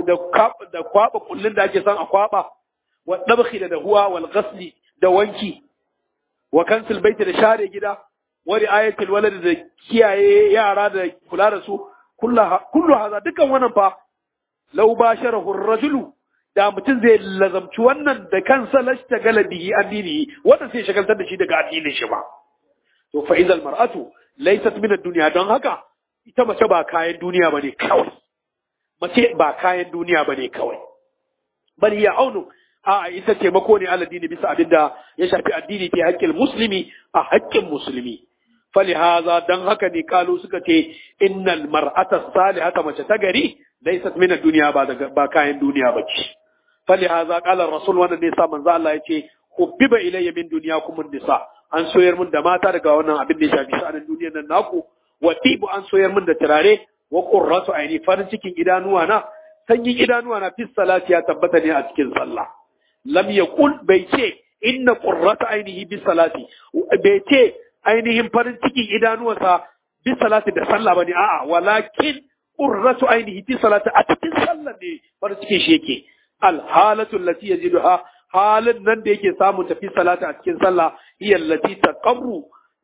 Speaker 2: da kwaba kullun da ake son a kwaba wa dabkhi da dahuwa wal ghasli da wanki wa kansil baiti da share gida wa ri'ayatil walad da kiyaye yara da kula da su kullu haza dukan wannan fa law basharahu ar-rajulu da mutum zai lazamci wannan da kansa lashta galabihi addini wannan sai shagaltar da shi daga addinin shi ba to fa idal mar'atu laysat min ad-dunya don haka ita mace ba kayan duniya bane kawai mace ba kayan duniya bane kawai bal ya aunu a ita taimako ne ala dini bisa abinda ya shafi addini ke haƙƙin musulmi a haƙƙin musulmi falihaza dan haka ne kalu suka ce innal mar'ata salihata mace ta gari laysat min ad-dunya ba ba kayan duniya bace falihaza qala rasul wannan ne sa manzo Allah yace hubbiba ilayya min dunyakum an-nisa an soyar mun da mata daga wannan abin da ya shafi sa'anin duniyar nan naku wa tibu an soyar mun da turare wa qurratu aini farin cikin idanuwa na sanyin idanuwa na fi salati ya tabbata ne a cikin sallah lam yaqul bai ce inna qurrata ainihi bi salati bai ce ainihin farin cikin idanuwansa bi salati da sallah bane a'a walakin qurratu ainihi bi salati a cikin sallah ne farin cikin shi yake al halatu allati yajiduha halin nan da yake samu tafi salati a cikin sallah hiya allati taqarru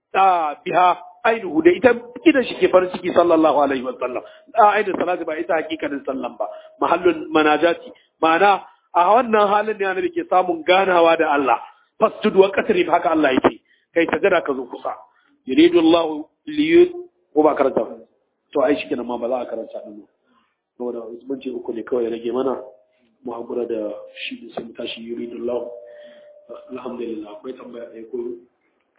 Speaker 2: biha ainihu da ita idan shi ke farin ciki sallallahu alaihi wa sallam a ainihin salati ba ita hakikanin sallan ba mahallun manajati ma'ana a wannan halin ne annabi ke samun ganawa da Allah fastud wa qatrib haka Allah yake kai sajada ka zo kusa yuridu Allah li ko ba karanta to ai shikenan ma ba za a karanta din ba saboda mun ce uku ne kawai rage mana
Speaker 3: mu hakura da shi da sai mu tashi yuridullahu alhamdulillah akwai tambaya ɗaya ko